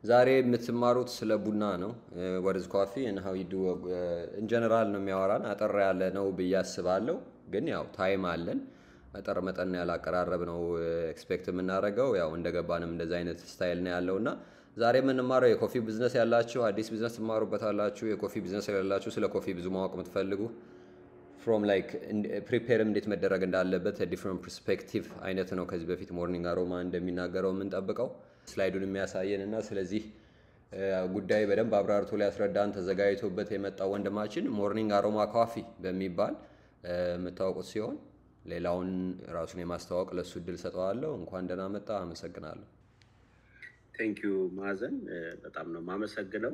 ዛሬ የምትማሩት ስለ ቡና ነው። ወርዝ ኮፊ እና ሀው ዩ ዱ ኢንጀነራል ነው የሚያወራን አጠር ያለ ነው ብዬ አስባለሁ። ግን ያው ታይም አለን አጠር መጠን ያለ አቀራረብ ነው ኤክስፔክት የምናደርገው ያው እንደገባንም እንደዚህ አይነት ስታይል ነው ያለው እና ዛሬ የምንማረው የኮፊ ቢዝነስ ያላችሁ አዲስ ቢዝነስ ትማሩበታላችሁ የኮፊ ቢዝነስ የሌላችሁ ስለ ኮፊ ብዙ ማወቅ የምትፈልጉ ፍሮም ላይክ ፕሪፔርም እንዴት መደረግ እንዳለበት ዲፍረንት ፐርስፔክቲቭ አይነት ነው። ከዚህ በፊት ሞርኒንግ አሮማ እንደሚናገረው የምንጠብቀው ስላይዱን የሚያሳየን እና ስለዚህ ጉዳይ በደንብ አብራርቶ ሊያስረዳን ተዘጋጅቶበት የመጣው ወንድማችን ሞርኒንግ አሮማ ኮፊ በሚባል የምታወቁት ሲሆን ሌላውን ራሱን የማስተዋወቅ ለእሱ እድል ሰጠዋለሁ። እንኳን ደህና መጣ። አመሰግናለሁ። ቴንኪዩ ማዘን በጣም ነው የማመሰግነው።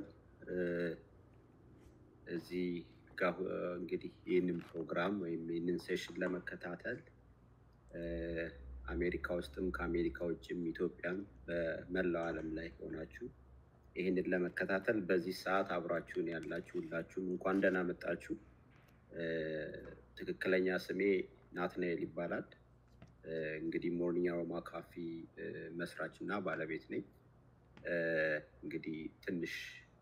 እዚህ ጋር እንግዲህ ይህንን ፕሮግራም ወይም ይህንን ሴሽን ለመከታተል አሜሪካ ውስጥም ከአሜሪካ ውጭም ኢትዮጵያም በመላው ዓለም ላይ ሆናችሁ ይህንን ለመከታተል በዚህ ሰዓት አብራችሁን ያላችሁ ሁላችሁም እንኳን ደህና መጣችሁ። ትክክለኛ ስሜ ናትናኤል ይባላል። እንግዲህ ሞርኒንግ አሮማ ካፊ መስራች እና ባለቤት ነኝ። እንግዲህ ትንሽ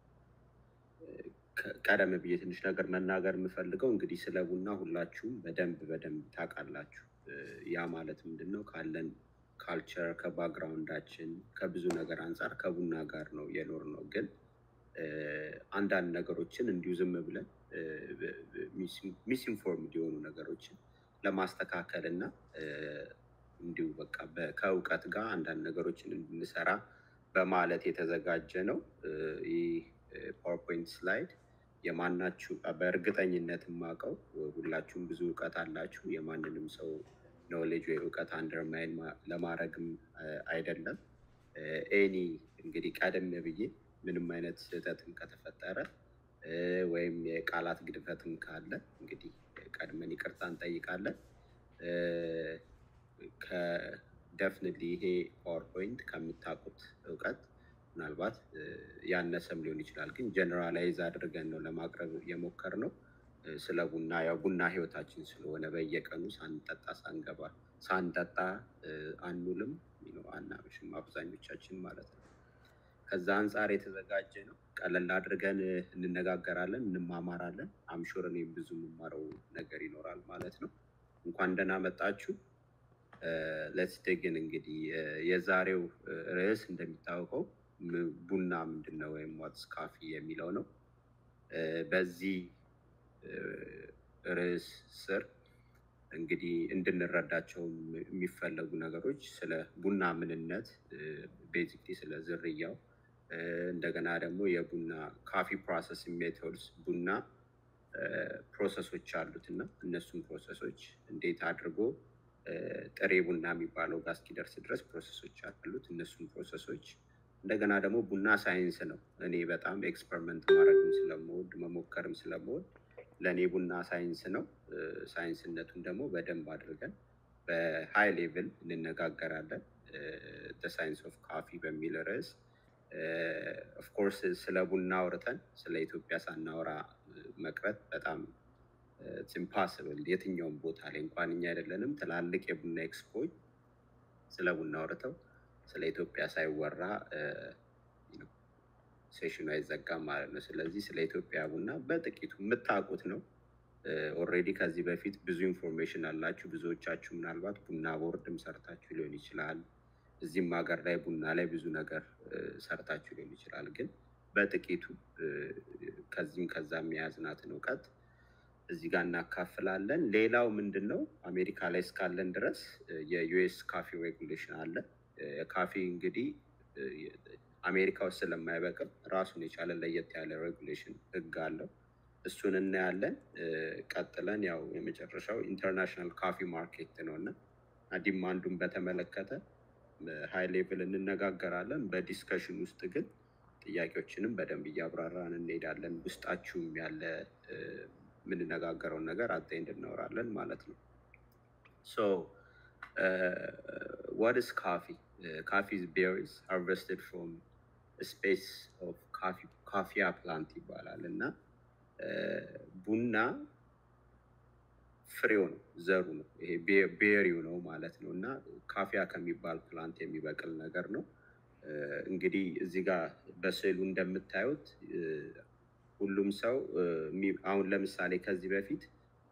ቀደም ብዬ ትንሽ ነገር መናገር የምፈልገው እንግዲህ ስለ ቡና ሁላችሁም በደንብ በደንብ ታውቃላችሁ። ያ ማለት ምንድን ነው? ካለን ካልቸር ከባክግራውንዳችን ከብዙ ነገር አንጻር ከቡና ጋር ነው የኖር ነው። ግን አንዳንድ ነገሮችን እንዲሁ ዝም ብለን ሚስኢንፎርምድ የሆኑ ነገሮችን ለማስተካከል እና እንዲሁ በቃ ከእውቀት ጋር አንዳንድ ነገሮችን እንድንሰራ በማለት የተዘጋጀ ነው። ይህ ፓወርፖይንት ስላይድ የማናችሁ በእርግጠኝነት የማውቀው ሁላችሁም ብዙ እውቀት አላችሁ። የማንንም ሰው ኖሌጅ ወይ እውቀት አንደርማይን ለማድረግም አይደለም። ኤኒ እንግዲህ ቀደም ብዬ ምንም አይነት ስህተትም ከተፈጠረ ወይም የቃላት ግድፈትም ካለ እንግዲህ ቀድመን ይቅርታ እንጠይቃለን። ከደፍንሊ ይሄ ፓወርፖይንት ከምታውቁት እውቀት ምናልባት ያነሰም ሊሆን ይችላል፣ ግን ጀነራላይዝ አድርገን ነው ለማቅረብ የሞከርነው። ስለ ቡና ያው ቡና ህይወታችን ስለሆነ በየቀኑ ሳንጠጣ ሳንገባ ሳንጠጣ አንውልም አናመሽም አብዛኞቻችን ማለት ነው። ከዛ አንጻር የተዘጋጀ ነው። ቀለል አድርገን እንነጋገራለን፣ እንማማራለን። አምሹር እኔም ብዙ የምማረው ነገር ይኖራል ማለት ነው። እንኳን ደህና መጣችሁ። ሌትስ ዲግን እንግዲህ የዛሬው ርዕስ እንደሚታወቀው ቡና ምንድን ነው ወይም ዋትስ ካፊ የሚለው ነው። በዚህ ርዕስ ስር እንግዲህ እንድንረዳቸው የሚፈለጉ ነገሮች ስለ ቡና ምንነት፣ ቤዚክሊ ስለ ዝርያው፣ እንደገና ደግሞ የቡና ካፊ ፕሮሰስ ሜቶድስ ቡና ፕሮሰሶች አሉት እና እነሱም ፕሮሰሶች እንዴት አድርጎ ጥሬ ቡና የሚባለው ጋር እስኪደርስ ድረስ ፕሮሰሶች አሉት። እነሱም ፕሮሰሶች እንደገና ደግሞ ቡና ሳይንስ ነው። እኔ በጣም ኤክስፐሪመንት ማድረግም ስለምወድ መሞከርም ስለምወድ ለእኔ ቡና ሳይንስ ነው። ሳይንስነቱን ደግሞ በደንብ አድርገን በሃይ ሌቭል እንነጋገራለን። ሳይንስ ኦፍ ካፊ በሚል ርዕስ ኦፍኮርስ ስለ ቡና አውርተን ስለ ኢትዮጵያ ሳናወራ መቅረት በጣም ኢምፓስብል የትኛውም ቦታ ላይ እንኳን እኛ አይደለንም ትላልቅ የቡና ኤክስፖች ስለ ቡና አውርተው ስለ ኢትዮጵያ ሳይወራ ሴሽኑ አይዘጋም ማለት ነው። ስለዚህ ስለ ኢትዮጵያ ቡና በጥቂቱ የምታውቁት ነው። ኦልሬዲ ከዚህ በፊት ብዙ ኢንፎርሜሽን አላችሁ። ብዙዎቻችሁ ምናልባት ቡና ቦርድም ሰርታችሁ ሊሆን ይችላል። እዚህም ሀገር ላይ ቡና ላይ ብዙ ነገር ሰርታችሁ ሊሆን ይችላል። ግን በጥቂቱ ከዚህም ከዛም የያዝናትን እውቀት እዚህ ጋር እናካፍላለን። ሌላው ምንድን ነው አሜሪካ ላይ እስካለን ድረስ የዩኤስ ካፊ ሬጉሌሽን አለ። ካፊ እንግዲህ አሜሪካ ውስጥ ስለማይበቅም ራሱን የቻለ ለየት ያለ ሬጉሌሽን ህግ አለው። እሱን እናያለን። ቀጥለን ያው የመጨረሻው ኢንተርናሽናል ካፊ ማርኬት ነው እና ዲማንዱን በተመለከተ ሃይ ሌቭል እንነጋገራለን። በዲስከሽን ውስጥ ግን ጥያቄዎችንም በደንብ እያብራራን እንሄዳለን። ውስጣችሁም ያለ የምንነጋገረውን ነገር አጠ እንድናወራለን ማለት ነው። ሶ ዋት ኢዝ ካፊ ካፊ ቤሪስ ሃርቨስትድ ፍሮም ስፔስ ኦፍ ካፊያ ፕላንት ይባላል እና ቡና ፍሬው ነው ዘሩ ነው ይሄ ቤሪው ነው ማለት ነው እና ካፊያ ከሚባል ፕላንት የሚበቅል ነገር ነው። እንግዲህ እዚህ ጋር በስዕሉ እንደምታዩት ሁሉም ሰው አሁን ለምሳሌ ከዚህ በፊት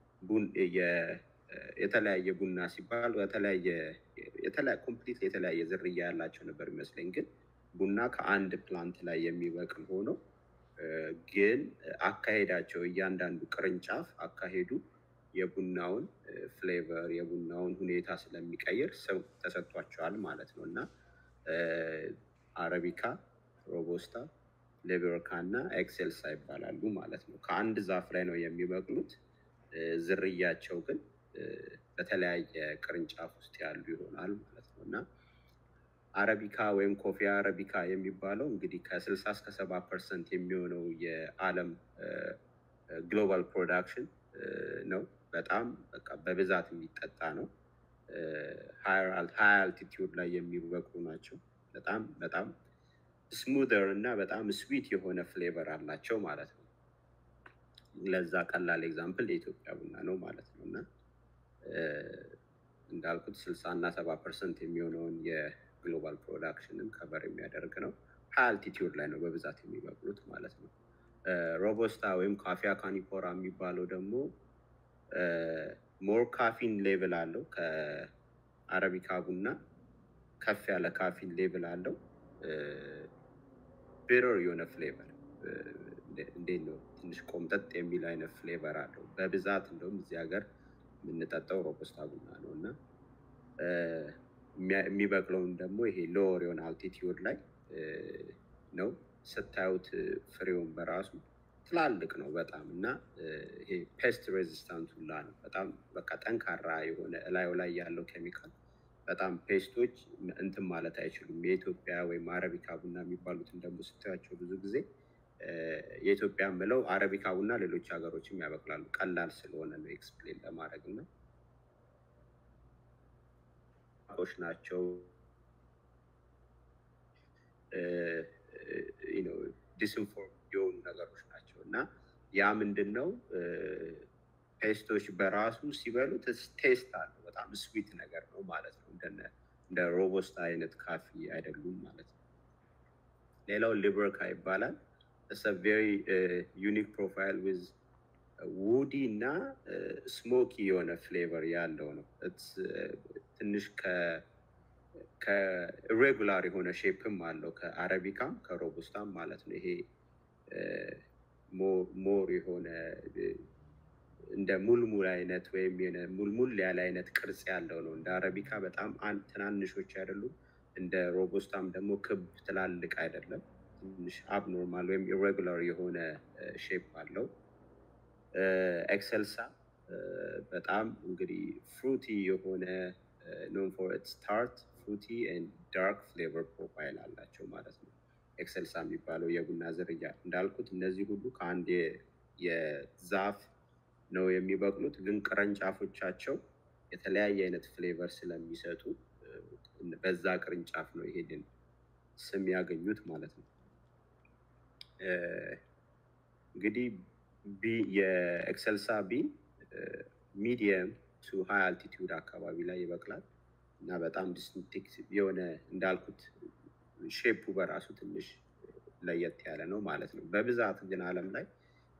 የተለያየ ቡና ሲባል የተለያየ ኮምፕሊት የተለያየ ዝርያ ያላቸው ነበር ይመስለኝ። ግን ቡና ከአንድ ፕላንት ላይ የሚበቅል ሆኖ ግን አካሄዳቸው እያንዳንዱ ቅርንጫፍ አካሄዱ የቡናውን ፍሌቨር የቡናውን ሁኔታ ስለሚቀይር ስም ተሰጥቷቸዋል ማለት ነው እና አረቢካ፣ ሮቦስታ፣ ሌቤሮካ እና ኤክሴልሳ ይባላሉ ማለት ነው። ከአንድ ዛፍ ላይ ነው የሚበቅሉት። ዝርያቸው ግን በተለያየ ቅርንጫፍ ውስጥ ያሉ ይሆናል ማለት ነው እና አረቢካ ወይም ኮፊ አረቢካ የሚባለው እንግዲህ ከስልሳ እስከ ሰባ ፐርሰንት የሚሆነው የዓለም ግሎባል ፕሮዳክሽን ነው። በጣም በቃ በብዛት የሚጠጣ ነው። ሀይ አልቲቲዩድ ላይ የሚበቅሉ ናቸው። በጣም በጣም ስሙዘር እና በጣም ስዊት የሆነ ፍሌቨር አላቸው ማለት ነው። ለዛ ቀላል ኤግዛምፕል የኢትዮጵያ ቡና ነው ማለት ነው እና እንዳልኩት ስልሳ እና ሰባ ፐርሰንት የሚሆነውን የግሎባል ፕሮዳክሽንን ከበር የሚያደርግ ነው። ሀይ አልቲቲዩድ ላይ ነው በብዛት የሚበቅሉት ማለት ነው። ሮቦስታ ወይም ካፊያ ካኒፖራ የሚባለው ደግሞ ሞር ካፊን ሌቭል አለው ከአረቢካ ቡና ከፍ ያለ ካፊን ሌቭል አለው። ቤረር የሆነ ፍሌቨር እንዴት ነው ትንሽ ቆምጠጥ የሚል አይነት ፍሌቨር አለው። በብዛት እንደውም እዚህ ሀገር የምንጠጣው ሮቦስታ ቡና ነው እና የሚበቅለውን ደግሞ ይሄ ሎወር የሆነ አልቲቲዩድ ላይ ነው። ስታዩት ፍሬውን በራሱ ትላልቅ ነው በጣም እና ይሄ ፔስት ሬዚስታንት ሁላ ነው። በጣም በቃ ጠንካራ የሆነ እላዩ ላይ ያለው ኬሚካል በጣም ፔስቶች እንትን ማለት አይችሉም። የኢትዮጵያ ወይም አረቢካ ቡና የሚባሉትን ደግሞ ስታያቸው ብዙ ጊዜ የኢትዮጵያ ምለው አረቢካ ቡና ሌሎች ሀገሮችም ያበቅላሉ። ቀላል ስለሆነ ነው ኤክስፕሌን ለማድረግ እና ቆሽ ናቸው ዲስኢንፎርም የሆኑ ነገሮች ናቸው እና ያ ምንድን ነው ፔስቶች በራሱ ሲበሉት ቴስት አለው። በጣም ስዊት ነገር ነው ማለት ነው። እንደ ሮቦስታ አይነት ካፊ አይደሉም ማለት ነው። ሌላው ሊበርካ ይባላል። ቬሪ ዩኒክ ፕሮፋይል ዊዝ ውዲ እና ስሞኪ የሆነ ፍሌቨር ያለው ነው። ትንሽ ከኢሬጉላር የሆነ ሼፕም አለው ከአረቢካም ከሮቡስታም ማለት ነው። ይሄ ሞር የሆነ እንደ ሙልሙል አይነት ወይም ሙልሙል ያለ አይነት ቅርጽ ያለው ነው። እንደ አረቢካ በጣም ትናንሾች አይደሉም። እንደ ሮቦስታም ደግሞ ክብ ትላልቅ አይደለም። ትንሽ አብኖርማል ወይም ኢሬጉላር የሆነ ሼፕ አለው። ኤክሰልሳ በጣም እንግዲህ ፍሩቲ የሆነ ኖን ፎር ኢትስ ታርት ፍሩቲ ኤንድ ዳርክ ፍሌቨር ፕሮፋይል አላቸው ማለት ነው። ኤክሰልሳ የሚባለው የቡና ዝርያ እንዳልኩት እነዚህ ሁሉ ከአንድ የዛፍ ነው የሚበቅሉት፣ ግን ቅርንጫፎቻቸው የተለያየ አይነት ፍሌቨር ስለሚሰጡ በዛ ቅርንጫፍ ነው ይሄንን ስም ያገኙት ማለት ነው። እንግዲህ የኤክሰልሳ ቢን ሚዲየም ቱ ሃይ አልቲቲዩድ አካባቢ ላይ ይበቅላል እና በጣም ዲስቲንክቲቭ የሆነ እንዳልኩት ሼፑ በራሱ ትንሽ ለየት ያለ ነው ማለት ነው። በብዛት ግን ዓለም ላይ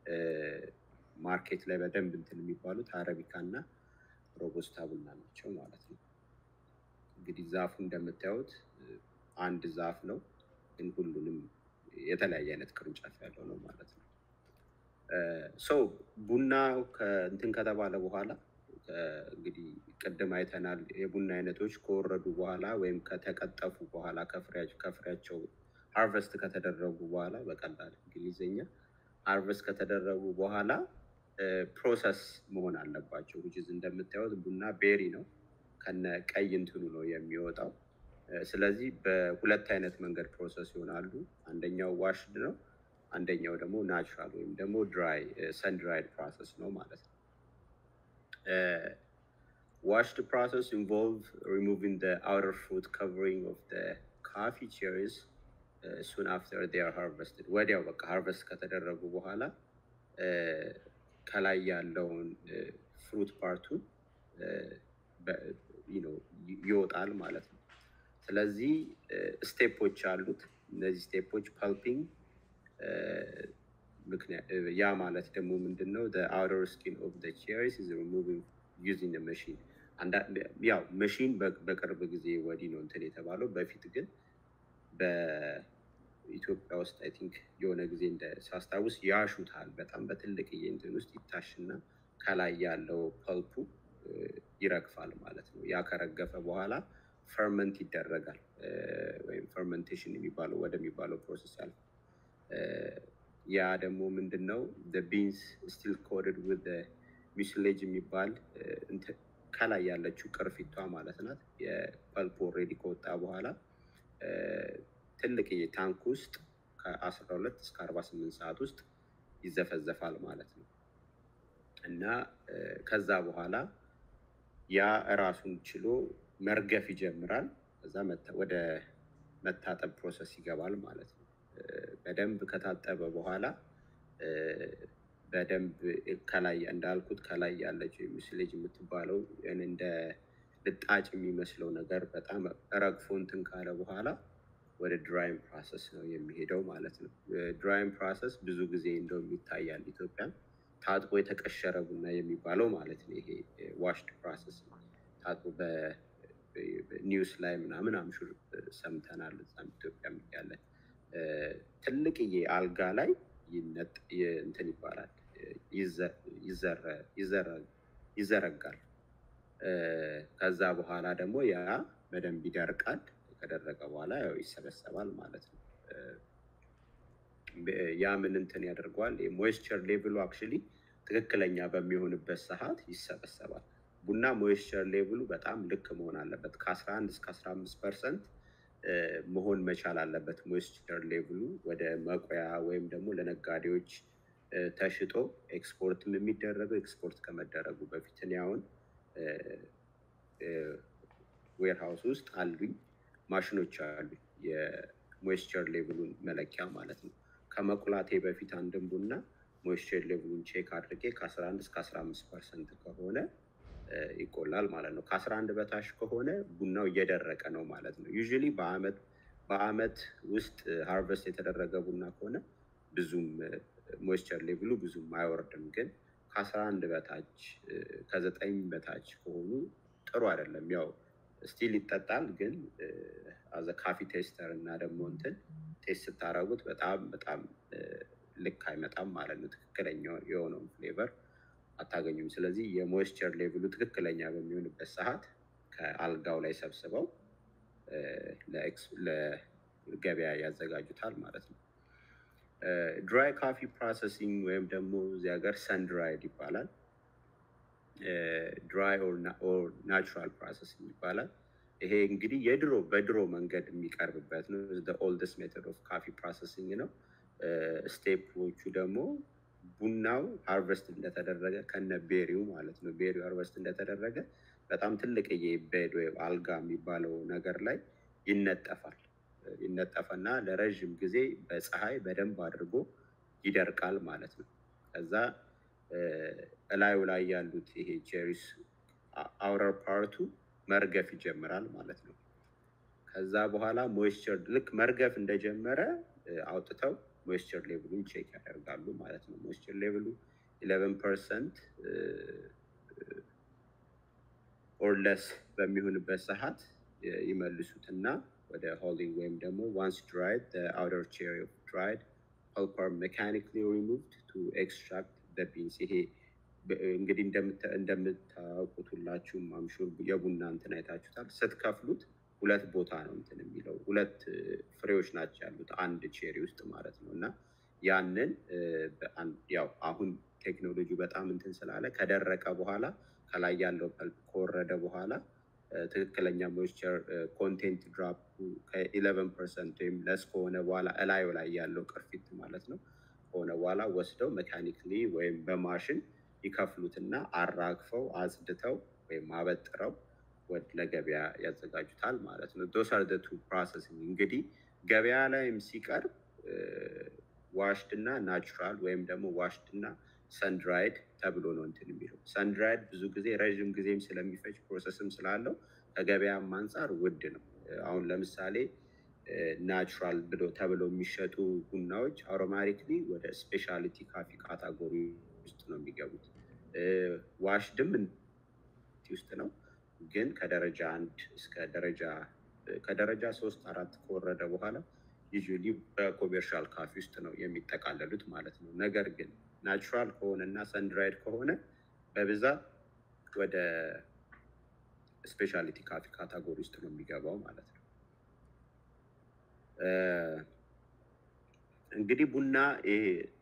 ማርኬት ላይ በደንብ እንትን የሚባሉት አረቢካ እና ሮቦስታ ቡና ናቸው ማለት ነው። እንግዲህ ዛፉ እንደምታዩት አንድ ዛፍ ነው፣ ግን ሁሉንም የተለያየ አይነት ቅርንጫፍ ያለው ነው ማለት ነው። ሰው ቡና እንትን ከተባለ በኋላ እንግዲህ ቅድም አይተናል። የቡና አይነቶች ከወረዱ በኋላ ወይም ከተቀጠፉ በኋላ ከፍሬያቸው ሃርቨስት ከተደረጉ በኋላ በቀላል እንግሊዝኛ ሃርቨስት ከተደረጉ በኋላ ፕሮሰስ መሆን አለባቸው። ዊች እንደምታዩት ቡና ቤሪ ነው ከነ ቀይ እንትኑ ነው የሚወጣው። ስለዚህ በሁለት አይነት መንገድ ፕሮሰስ ይሆናሉ። አንደኛው ዋሽድ ነው፣ አንደኛው ደግሞ ናቹራል ወይም ደግሞ ድራይ ሰን ድራይድ ፕሮሰስ ነው ማለት ነው። ዋሽድ ፕሮሰስ ኢንቮልቭ ሪሙቪንግ ዘ አውተር ፍሩት ከቨሪንግ ኦፍ ዘ ካፊ ቼሪስ ሱን አፍተር ዴር ሃርቨስትድ ወዲያው በቃ ሃርቨስት ከተደረጉ በኋላ ከላይ ያለውን ፍሩት ፓርቱን ይወጣል ማለት ነው። ስለዚህ ስቴፖች አሉት። እነዚህ ስቴፖች ፐልፒንግ ያ ማለት ደግሞ ምንድን ነው? አውተር ስኪን ኦፍ ቼሪስ ኢዝ ሪሙቪንግ ዩዚንግ መሽን። ያው መሽን በቅርብ ጊዜ ወዲህ ነው እንትን የተባለው። በፊት ግን በኢትዮጵያ ውስጥ አይ ቲንክ የሆነ ጊዜ እንደ ሳስታውስ ያሹታል። በጣም በትልቅዬ እንትን ውስጥ ይታሽና ከላይ ያለው ፐልፑ ይረግፋል ማለት ነው። ያ ከረገፈ በኋላ ፈርመንት ይደረጋል ወይም ፈርመንቴሽን የሚባለው ወደሚባለው ፕሮሰስ ያልፋል። ያ ደግሞ ምንድን ነው ቢንስ ስቲል ኮድድ ዊዝ ሚስሌጅ የሚባል ከላይ ያለችው ቅርፊቷ ማለት ናት። የፐልፕ ኦልሬዲ ከወጣ በኋላ ትልቅዬ ታንክ ውስጥ ከአስራ ሁለት እስከ አርባ ስምንት ሰዓት ውስጥ ይዘፈዘፋል ማለት ነው እና ከዛ በኋላ ያ እራሱን ችሎ መርገፍ ይጀምራል። ከዛ ወደ መታጠብ ፕሮሰስ ይገባል ማለት ነው። በደንብ ከታጠበ በኋላ በደንብ ከላይ እንዳልኩት ከላይ ያለችው ሚስሌጅ የምትባለው እንደ ልጣጭ የሚመስለው ነገር በጣም ረግፎ እንትን ካለ በኋላ ወደ ድራይም ፕሮሰስ ነው የሚሄደው ማለት ነው። ድራይም ፕሮሰስ ብዙ ጊዜ እንደውም ይታያል ኢትዮጵያ ታጥቦ የተቀሸረ ቡና የሚባለው ማለት ነው። ይሄ ዋሽድ ፕሮሰስ ታጥቦ በኒውስ ላይ ምናምን አምሹር ሰምተናል። እዛም ኢትዮጵያ ያለ ትልቅዬ አልጋ ላይ እንትን ይባላል ይዘረጋል። ከዛ በኋላ ደግሞ ያ በደንብ ይደርቃል። ከደረቀ በኋላ ያው ይሰበሰባል ማለት ነው። ያ ምን እንትን ያደርገዋል? ሞይስቸር ሌቭሉ አክቹዋሊ ትክክለኛ በሚሆንበት ሰዓት ይሰበሰባል። ቡና ሞይስቸር ሌቭሉ በጣም ልክ መሆን አለበት። ከ11 እስከ 15 ፐርሰንት መሆን መቻል አለበት። ሞይስቸር ሌቭሉ ወደ መቆያ ወይም ደግሞ ለነጋዴዎች ተሽጦ ኤክስፖርትም የሚደረገው ኤክስፖርት ከመደረጉ በፊት እኔ አሁን ዌርሃውስ ውስጥ አሉኝ ማሽኖች አሉኝ የሞይስቸር ሌቭሉን መለኪያ ማለት ነው። ከመቁላቴ በፊት አንድን ቡና ሞይስቸር ሌቭሉን ቼክ አድርጌ ከ11 እስከ 15 ፐርሰንት ከሆነ ይቆላል ማለት ነው። ከ11 በታች ከሆነ ቡናው እየደረቀ ነው ማለት ነው። ዩዥሊ በአመት በአመት ውስጥ ሃርቨስት የተደረገ ቡና ከሆነ ብዙም ሞይስቸር ሌቭሉ ብዙም አይወርድም። ግን ከ11 በታች ከዘጠኝ በታች ከሆኑ ጥሩ አይደለም። ያው ስቲል ይጠጣል፣ ግን አዘ ካፊ ቴስተር እና ደግሞ እንትን ቴስት ስታደርጉት በጣም በጣም ልክ አይመጣም ማለት ነው። ትክክለኛ የሆነውን ፍሌቨር አታገኙም። ስለዚህ የሞይስቸር ሌቭሉ ትክክለኛ በሚሆንበት ሰዓት ከአልጋው ላይ ሰብስበው ለገበያ ያዘጋጁታል ማለት ነው። ድራይ ካፊ ፕሮሰሲንግ ወይም ደግሞ እዚህ ሀገር ሰን ድራይድ ይባላል። ድራይ ኦር ናቹራል ፕሮሰሲንግ ይባላል። ይሄ እንግዲህ የድሮ በድሮ መንገድ የሚቀርብበት ነው። ኦልደስት ሜተድ ኦፍ ካፊ ፕሮሰሲንግ ነው። ስቴፖቹ ደግሞ ቡናው ሃርቨስት እንደተደረገ ከነ ቤሪው ማለት ነው። ቤሪው ሃርቨስት እንደተደረገ በጣም ትልቅዬ ቤድ ወይም አልጋ የሚባለው ነገር ላይ ይነጠፋል። ይነጠፈና ለረዥም ጊዜ በፀሐይ በደንብ አድርጎ ይደርቃል ማለት ነው። ከዛ እላዩ ላይ ያሉት ይሄ ቼሪስ አውረር ፓርቱ መርገፍ ይጀምራል ማለት ነው። ከዛ በኋላ ሞይስቸር ልክ መርገፍ እንደጀመረ አውጥተው ሞይስቸር ሌቭሉን ቼክ ያደርጋሉ ማለት ነው። ሞይስቸር ሌቭሉ ኢሌቨን ፐርሰንት ኦርለስ በሚሆንበት ሰዓት ይመልሱትና ወደ ሆሊንግ ወይም ደግሞ ዋንስ ድራይድ አውተር ቼሪ ድራይድ ፐልፐር ሜካኒካሊ ሪሙቭድ ቱ ኤክስትራክት ቢንስ ይሄ እንግዲህ እንደምታውቁት ሁላችሁም አምሹር የቡና እንትን አይታችሁታል። ስትከፍሉት ሁለት ቦታ ነው እንትን የሚለው ሁለት ፍሬዎች ናቸው ያሉት አንድ ቼሪ ውስጥ ማለት ነው። እና ያንን ያው አሁን ቴክኖሎጂ በጣም እንትን ስላለ ከደረቀ በኋላ ከላይ ያለው ፐልፕ ከወረደ በኋላ ትክክለኛ ሞይስቸር ኮንቴንት ድራፕ ከኢሌቨን ፐርሰንት ወይም ለስ ከሆነ በኋላ እላዩ ላይ ያለው ቅርፊት ማለት ነው ከሆነ በኋላ ወስደው ሜካኒክሊ ወይም በማሽን ይከፍሉትና አራግፈው አጽድተው ወይም አበጥረው ወደ ለገበያ ያዘጋጁታል ማለት ነው። ዶስ አር ቱ ፕሮሰሲንግ እንግዲህ ገበያ ላይም ሲቀርብ ዋሽድ እና ናቹራል ወይም ደግሞ ዋሽድ እና ሰንድራይድ ተብሎ ነው እንትን የሚለው። ሰንድራይድ ብዙ ጊዜ ረዥም ጊዜም ስለሚፈጅ ፕሮሰስም ስላለው ከገበያም አንጻር ውድ ነው። አሁን ለምሳሌ ናቹራል ብሎ ተብለው የሚሸጡ ቡናዎች አውቶማቲክሊ ወደ ስፔሻሊቲ ካፊ ካታጎሪ ውስጥ ነው የሚገቡት። ዋሽድም ውስጥ ነው ግን ከደረጃ አንድ እስከ ደረጃ ከደረጃ ሶስት አራት ከወረደ በኋላ ዩዥዋሊ በኮሜርሻል ካፊ ውስጥ ነው የሚጠቃለሉት ማለት ነው። ነገር ግን ናቹራል ከሆነ እና ሰንድራይድ ከሆነ በብዛት ወደ ስፔሻሊቲ ካፊ ካታጎሪ ውስጥ ነው የሚገባው ማለት ነው። እንግዲህ ቡና ይሄ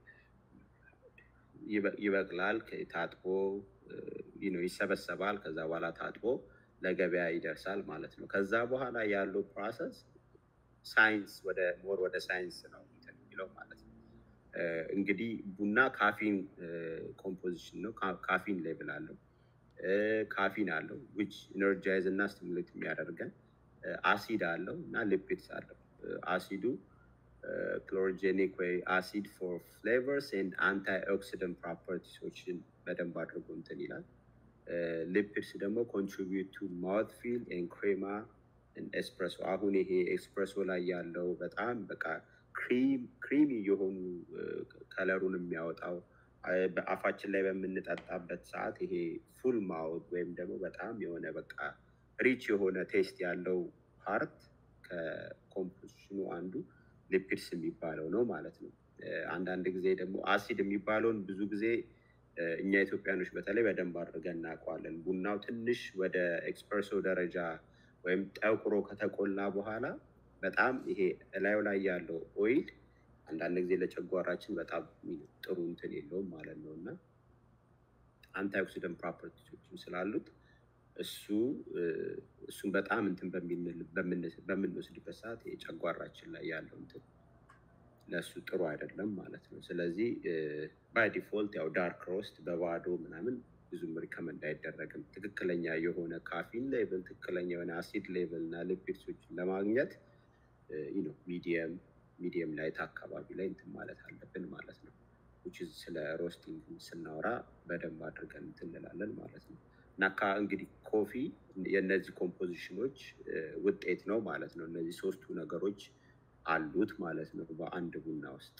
ይበቅላል፣ ታጥቦ ይሰበሰባል። ከዛ በኋላ ታጥቦ ለገበያ ይደርሳል ማለት ነው። ከዛ በኋላ ያለው ፕሮሰስ ሳይንስ ወደ ሞር ወደ ሳይንስ ነው የሚለው ማለት ነው። እንግዲህ ቡና ካፊን ኮምፖዚሽን ነው። ካፊን ሌብል አለው፣ ካፊን አለው ዊች ኢነርጃይዝ እና ስቲሙሌት የሚያደርገን አሲድ አለው እና ሊፒድስ አለው። አሲዱ ክሎሮጄኒክ ወይ አሲድ ፎር ፍሌቨርስ ኤንድ አንታይ ኦክሲደንት ፕሮፐርቲሶችን በደንብ አድርጎ እንትን ይላል። ሊፒድስ ደግሞ ኮንትሪቢዩት ቱ ማውት ፊል ኤንድ ክሬማ ኤስፕሬሶ። አሁን ይሄ ኤስፕሬሶ ላይ ያለው በጣም በቃ ክሪሚ የሆኑ ከለሩን የሚያወጣው በአፋችን ላይ በምንጠጣበት ሰዓት ይሄ ፉል ማውት ወይም ደግሞ በጣም የሆነ በቃ ሪች የሆነ ቴስት ያለው ፓርት ከኮምፖዚሽኑ አንዱ ሊፒድስ የሚባለው ነው ማለት ነው። አንዳንድ ጊዜ ደግሞ አሲድ የሚባለውን ብዙ ጊዜ እኛ ኢትዮጵያኖች በተለይ በደንብ አድርገን እናውቀዋለን። ቡናው ትንሽ ወደ ኤክስፐርሶ ደረጃ ወይም ጠቁሮ ከተቆላ በኋላ በጣም ይሄ እላዩ ላይ ያለው ኦይል አንዳንድ ጊዜ ለጨጓራችን በጣም ጥሩ እንትን የለውም ማለት ነው እና አንታይኦክሲደንት ፕሮፐርቲዎችም ስላሉት እሱ እሱን በጣም እንትን በምንወስድበት ሰዓት የጨጓራችን ላይ ያለው እንትን ለእሱ ጥሩ አይደለም ማለት ነው። ስለዚህ ባይ ዲፎልት ያው ዳርክ ሮስት በባዶ ምናምን ብዙም ሪከመንድ አይደረግም። ትክክለኛ የሆነ ካፊን ሌቭል፣ ትክክለኛ የሆነ አሲድ ሌቭል እና ሊፒድሶችን ለማግኘት ነው ሚዲየም ሚዲየም ላይት አካባቢ ላይ እንትን ማለት አለብን ማለት ነው። ስለ ሮስቲንግ ስናወራ በደንብ አድርገን እንትን እንላለን ማለት ነው። እና እንግዲህ ኮፊ የእነዚህ ኮምፖዚሽኖች ውጤት ነው ማለት ነው። እነዚህ ሶስቱ ነገሮች አሉት ማለት ነው በአንድ ቡና ውስጥ።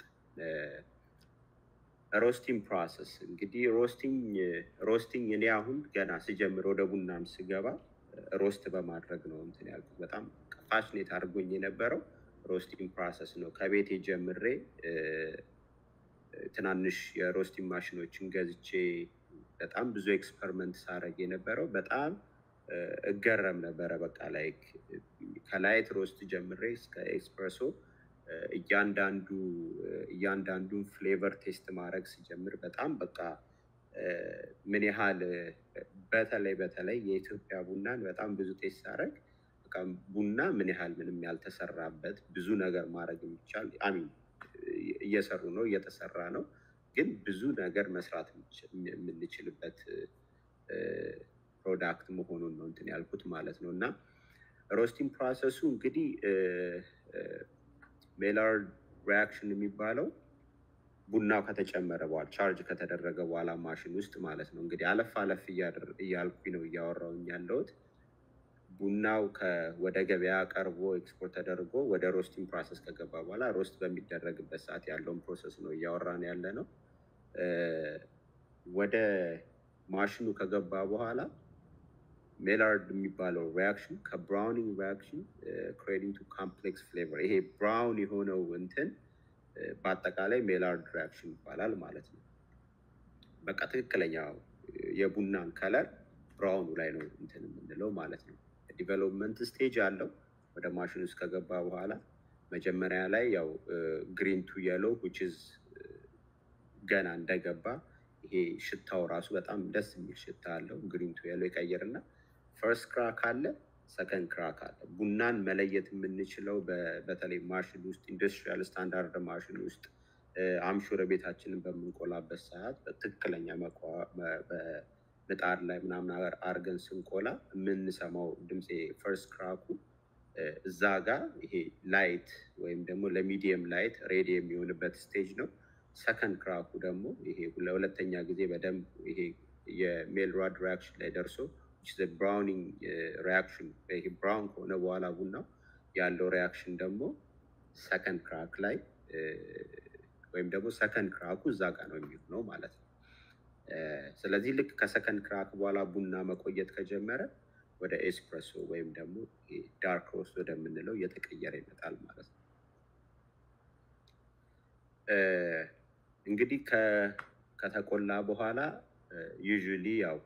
ሮስቲንግ ፕሮሰስ እንግዲህ ሮስቲንግ ሮስቲንግ እኔ አሁን ገና ስጀምር ወደ ቡናም ስገባ ሮስት በማድረግ ነው እንትን ያልኩት። በጣም ፋሽኔት አድርጎኝ የነበረው ሮስቲንግ ፕሮሰስ ነው። ከቤቴ ጀምሬ ትናንሽ የሮስቲንግ ማሽኖችን ገዝቼ በጣም ብዙ ኤክስፐሪመንት ሳደርግ የነበረው በጣም እገረም ነበረ። በቃ ላይ ከላይት ሮስት ጀምሬ እስከ ኤክስፕሬሶ እያንዳንዱ እያንዳንዱን ፍሌቨር ቴስት ማድረግ ሲጀምር በጣም በቃ ምን ያህል በተለይ በተለይ የኢትዮጵያ ቡናን በጣም ብዙ ቴስት ሳደርግ በቃ ቡና ምን ያህል ምንም ያልተሰራበት ብዙ ነገር ማድረግ የሚቻል አሚን እየሰሩ ነው እየተሰራ ነው ግን ብዙ ነገር መስራት የምንችልበት ፕሮዳክት መሆኑን ነው እንትን ያልኩት ማለት ነው። እና ሮስቲንግ ፕሮሰሱ እንግዲህ ሜላርድ ሪያክሽን የሚባለው ቡናው ከተጨመረ በኋላ ቻርጅ ከተደረገ በኋላ ማሽን ውስጥ ማለት ነው። እንግዲህ አለፍ አለፍ እያልኩኝ ነው እያወራውኝ ያለሁት። ቡናው ወደ ገበያ ቀርቦ ኤክስፖርት ተደርጎ ወደ ሮስቲንግ ፕሮሰስ ከገባ በኋላ ሮስት በሚደረግበት ሰዓት ያለውን ፕሮሰስ ነው እያወራን ያለ ነው። ወደ ማሽኑ ከገባ በኋላ ሜላርድ የሚባለው ሪያክሽን ከብራውኒንግ ሪያክሽን ክሬዲንግ ቱ ካምፕሌክስ ፍሌቨር ይሄ ብራውን የሆነው እንትን በአጠቃላይ ሜላርድ ሪያክሽን ይባላል ማለት ነው። በቃ ትክክለኛ የቡናን ከለር ብራውኑ ላይ ነው እንትን የምንለው ማለት ነው። ዲቨሎፕመንት ስቴጅ አለው። ወደ ማሽን ውስጥ ከገባ በኋላ መጀመሪያ ላይ ያው ግሪን ቱ የሎ ዊችዝ ገና እንደገባ ይሄ ሽታው ራሱ በጣም ደስ የሚል ሽታ አለው። ግሪን ቱ የሎ ይቀይርና ፈርስት ክራክ አለ፣ ሰከንድ ክራክ አለ። ቡናን መለየት የምንችለው በተለይ ማሽን ውስጥ ኢንዱስትሪያል ስታንዳርድ ማሽን ውስጥ አምሹር ቤታችንን በምንቆላበት ሰዓት በትክክለኛ ምጣድ ላይ ምናምን አርገን ስንቆላ የምንሰማው ድምፅ ፈርስት ክራኩ እዛ ጋር ይሄ ላይት ወይም ደግሞ ለሚዲየም ላይት ሬዲ የሚሆንበት ስቴጅ ነው። ሰከንድ ክራኩ ደግሞ ይሄ ለሁለተኛ ጊዜ በደንብ ይሄ የሜልራድ ሪያክሽን ላይ ደርሶ ብራውኒንግ ሪያክሽን ይሄ ብራውን ከሆነ በኋላ ቡናው ያለው ሪያክሽን ደግሞ ሰከንድ ክራክ ላይ ወይም ደግሞ ሰከንድ ክራኩ እዛ ጋር ነው የሚሆነው ማለት ነው። ስለዚህ ልክ ከሰከንድ ክራክ በኋላ ቡና መቆየት ከጀመረ ወደ ኤስፕሬሶ ወይም ደግሞ ዳርክ ሮስት ወደምንለው እየተቀየረ ይመጣል ማለት ነው። እንግዲህ ከተቆላ በኋላ ዩዥሊ ያው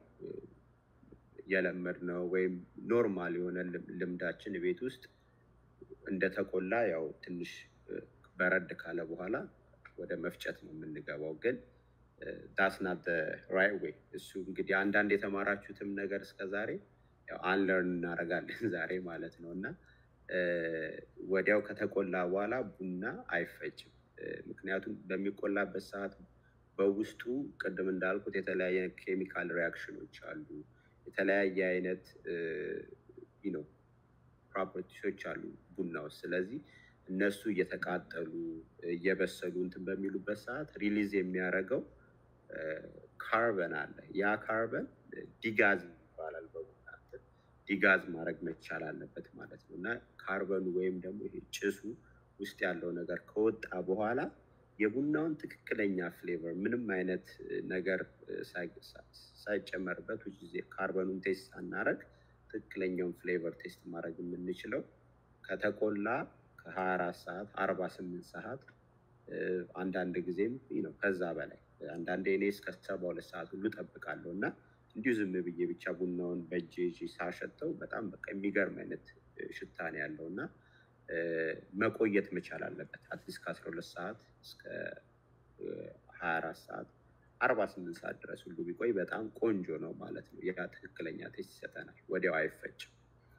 የለመድነው ወይም ኖርማል የሆነ ልምዳችን ቤት ውስጥ እንደተቆላ ያው ትንሽ በረድ ካለ በኋላ ወደ መፍጨት ነው የምንገባው። ግን ዳስናት ራይት ዌይ እሱ እንግዲህ አንዳንድ የተማራችሁትም ነገር እስከዛሬ አንለርን እናደርጋለን ዛሬ ማለት ነው እና ወዲያው ከተቆላ በኋላ ቡና አይፈጭም። ምክንያቱም በሚቆላበት ሰዓት በውስጡ ቅድም እንዳልኩት የተለያየ ኬሚካል ሪያክሽኖች አሉ። የተለያየ አይነት ነው ፕሮፐርቲሶች አሉ ቡና ውስጥ። ስለዚህ እነሱ እየተቃጠሉ እየበሰሉ እንትን በሚሉበት ሰዓት ሪሊዝ የሚያደርገው ካርበን አለ። ያ ካርበን ዲጋዝ ይባላል በቡና ዲጋዝ ማድረግ መቻል አለበት ማለት ነው እና ካርበኑ ወይም ደግሞ ይሄ ጭሱ ውስጥ ያለው ነገር ከወጣ በኋላ የቡናውን ትክክለኛ ፍሌቨር ምንም አይነት ነገር ሳይጨመርበት ውጭ ጊዜ ካርበኑን ቴስት ሳናረግ ትክክለኛውን ፍሌቨር ቴስት ማድረግ የምንችለው ከተቆላ ከሀያ አራት ሰዓት አርባ ስምንት ሰዓት አንዳንድ ጊዜም ነው ከዛ በላይ አንዳንዴ እኔ እስከ ሰባ ሁለት ሰዓት ሁሉ ጠብቃለሁ እና እንዲሁ ዝም ብዬ ብቻ ቡናውን በእጄ ይዤ ሳሸተው በጣም በቃ የሚገርም አይነት ሽታ ነው ያለው እና መቆየት መቻል አለበት። አትሊስት ከአስራ ሁለት ሰዓት እስከ ሀያ አራት ሰዓት አርባ ስምንት ሰዓት ድረስ ሁሉ ቢቆይ በጣም ቆንጆ ነው ማለት ነው። ያ ትክክለኛ ቴስት ይሰጠናል። ወዲያው አይፈጭም።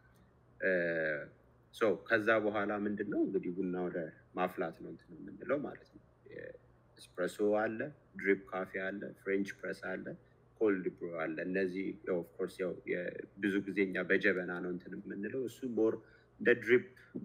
ሶ ከዛ በኋላ ምንድን ነው እንግዲህ ቡና ወደ ማፍላት ነው እንትን የምንለው ማለት ነው። ኤስፕሬሶ አለ፣ ድሪፕ ካፌ አለ፣ ፍሬንች ፕረስ አለ፣ ኮልድ ብሮ አለ። እነዚህ ኦፍኮርስ ያው ብዙ ጊዜ እኛ በጀበና ነው እንትን የምንለው እሱ ሞር እንደ ድሪፕ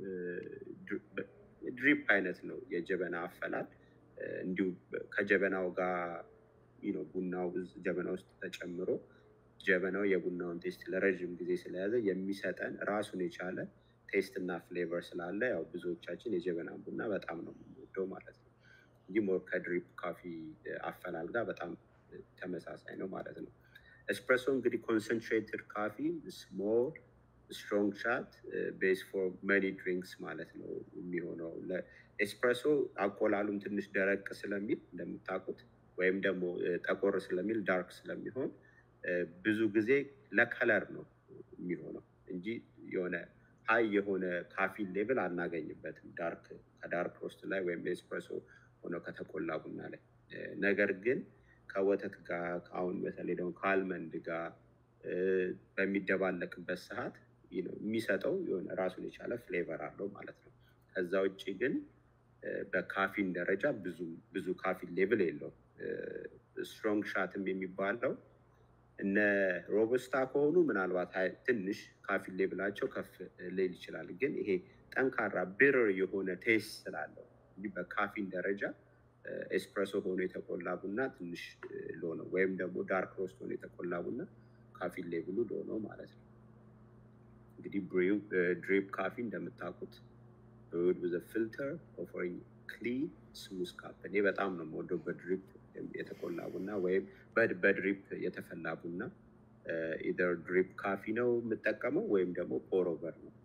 ድሪፕ አይነት ነው የጀበና አፈላል። እንዲሁ ከጀበናው ጋር ቡናው ጀበና ውስጥ ተጨምሮ ጀበናው የቡናውን ቴስት ለረዥም ጊዜ ስለያዘ የሚሰጠን ራሱን የቻለ ቴስት እና ፍሌቨር ስላለ ያው ብዙዎቻችን የጀበናን ቡና በጣም ነው የምንወደው ማለት ነው እንጂ ሞር ከድሪፕ ካፊ አፈላል ጋር በጣም ተመሳሳይ ነው ማለት ነው። ኤስፕሬሶ እንግዲህ ኮንሰንትሬትድ ካፊ ስሞል ስትሮንግ ሻት ቤስ ፎር መኒ ድሪንክስ ማለት ነው የሚሆነው። ኤስፕሬሶ አቆላሉም ትንሽ ደረቅ ስለሚል እንደምታውቁት ወይም ደግሞ ጠቆር ስለሚል ዳርክ ስለሚሆን ብዙ ጊዜ ለከለር ነው የሚሆነው እንጂ የሆነ ሀይ የሆነ ካፊን ሌብል አናገኝበትም ዳርክ ከዳርክ ሮስት ላይ ወይም ኤስፕሬሶ ሆኖ ከተቆላ ቡና ላይ። ነገር ግን ከወተት ጋር አሁን በተለይ ደግሞ ከአልመንድ ጋር በሚደባለቅበት ሰዓት የሚሰጠው የሆነ ራሱን የቻለ ፍሌቨር አለው ማለት ነው። ከዛ ውጭ ግን በካፊን ደረጃ ብዙ ብዙ ካፊን ሌብል የለውም። ስትሮንግ ሻትም የሚባለው እነ ሮበስታ ከሆኑ ምናልባት ትንሽ ካፊን ሌብላቸው ከፍ ሊል ይችላል። ግን ይሄ ጠንካራ ብርር የሆነ ቴስት ስላለው እንዲህ በካፊን ደረጃ ኤስፕሬሶ ሆኖ የተቆላ ቡና ትንሽ ሎ ነው። ወይም ደግሞ ዳርክ ሮስት ሆኖ የተቆላ ቡና ካፊን ሌብሉ ሎ ነው ማለት ነው። እንግዲህ ድሪፕ ካፊ እንደምታውቁት ብሩድ ዊዝ ፊልተር ኦፈሪንግ ክሊን ስሙዝ ካፕ። እኔ በጣም ነው የምወደው በድሪፕ የተቆላ ቡና ወይም በድሪፕ የተፈላ ቡና። ኢደር ድሪፕ ካፊ ነው የምጠቀመው ወይም ደግሞ ፖሮቨር ነው።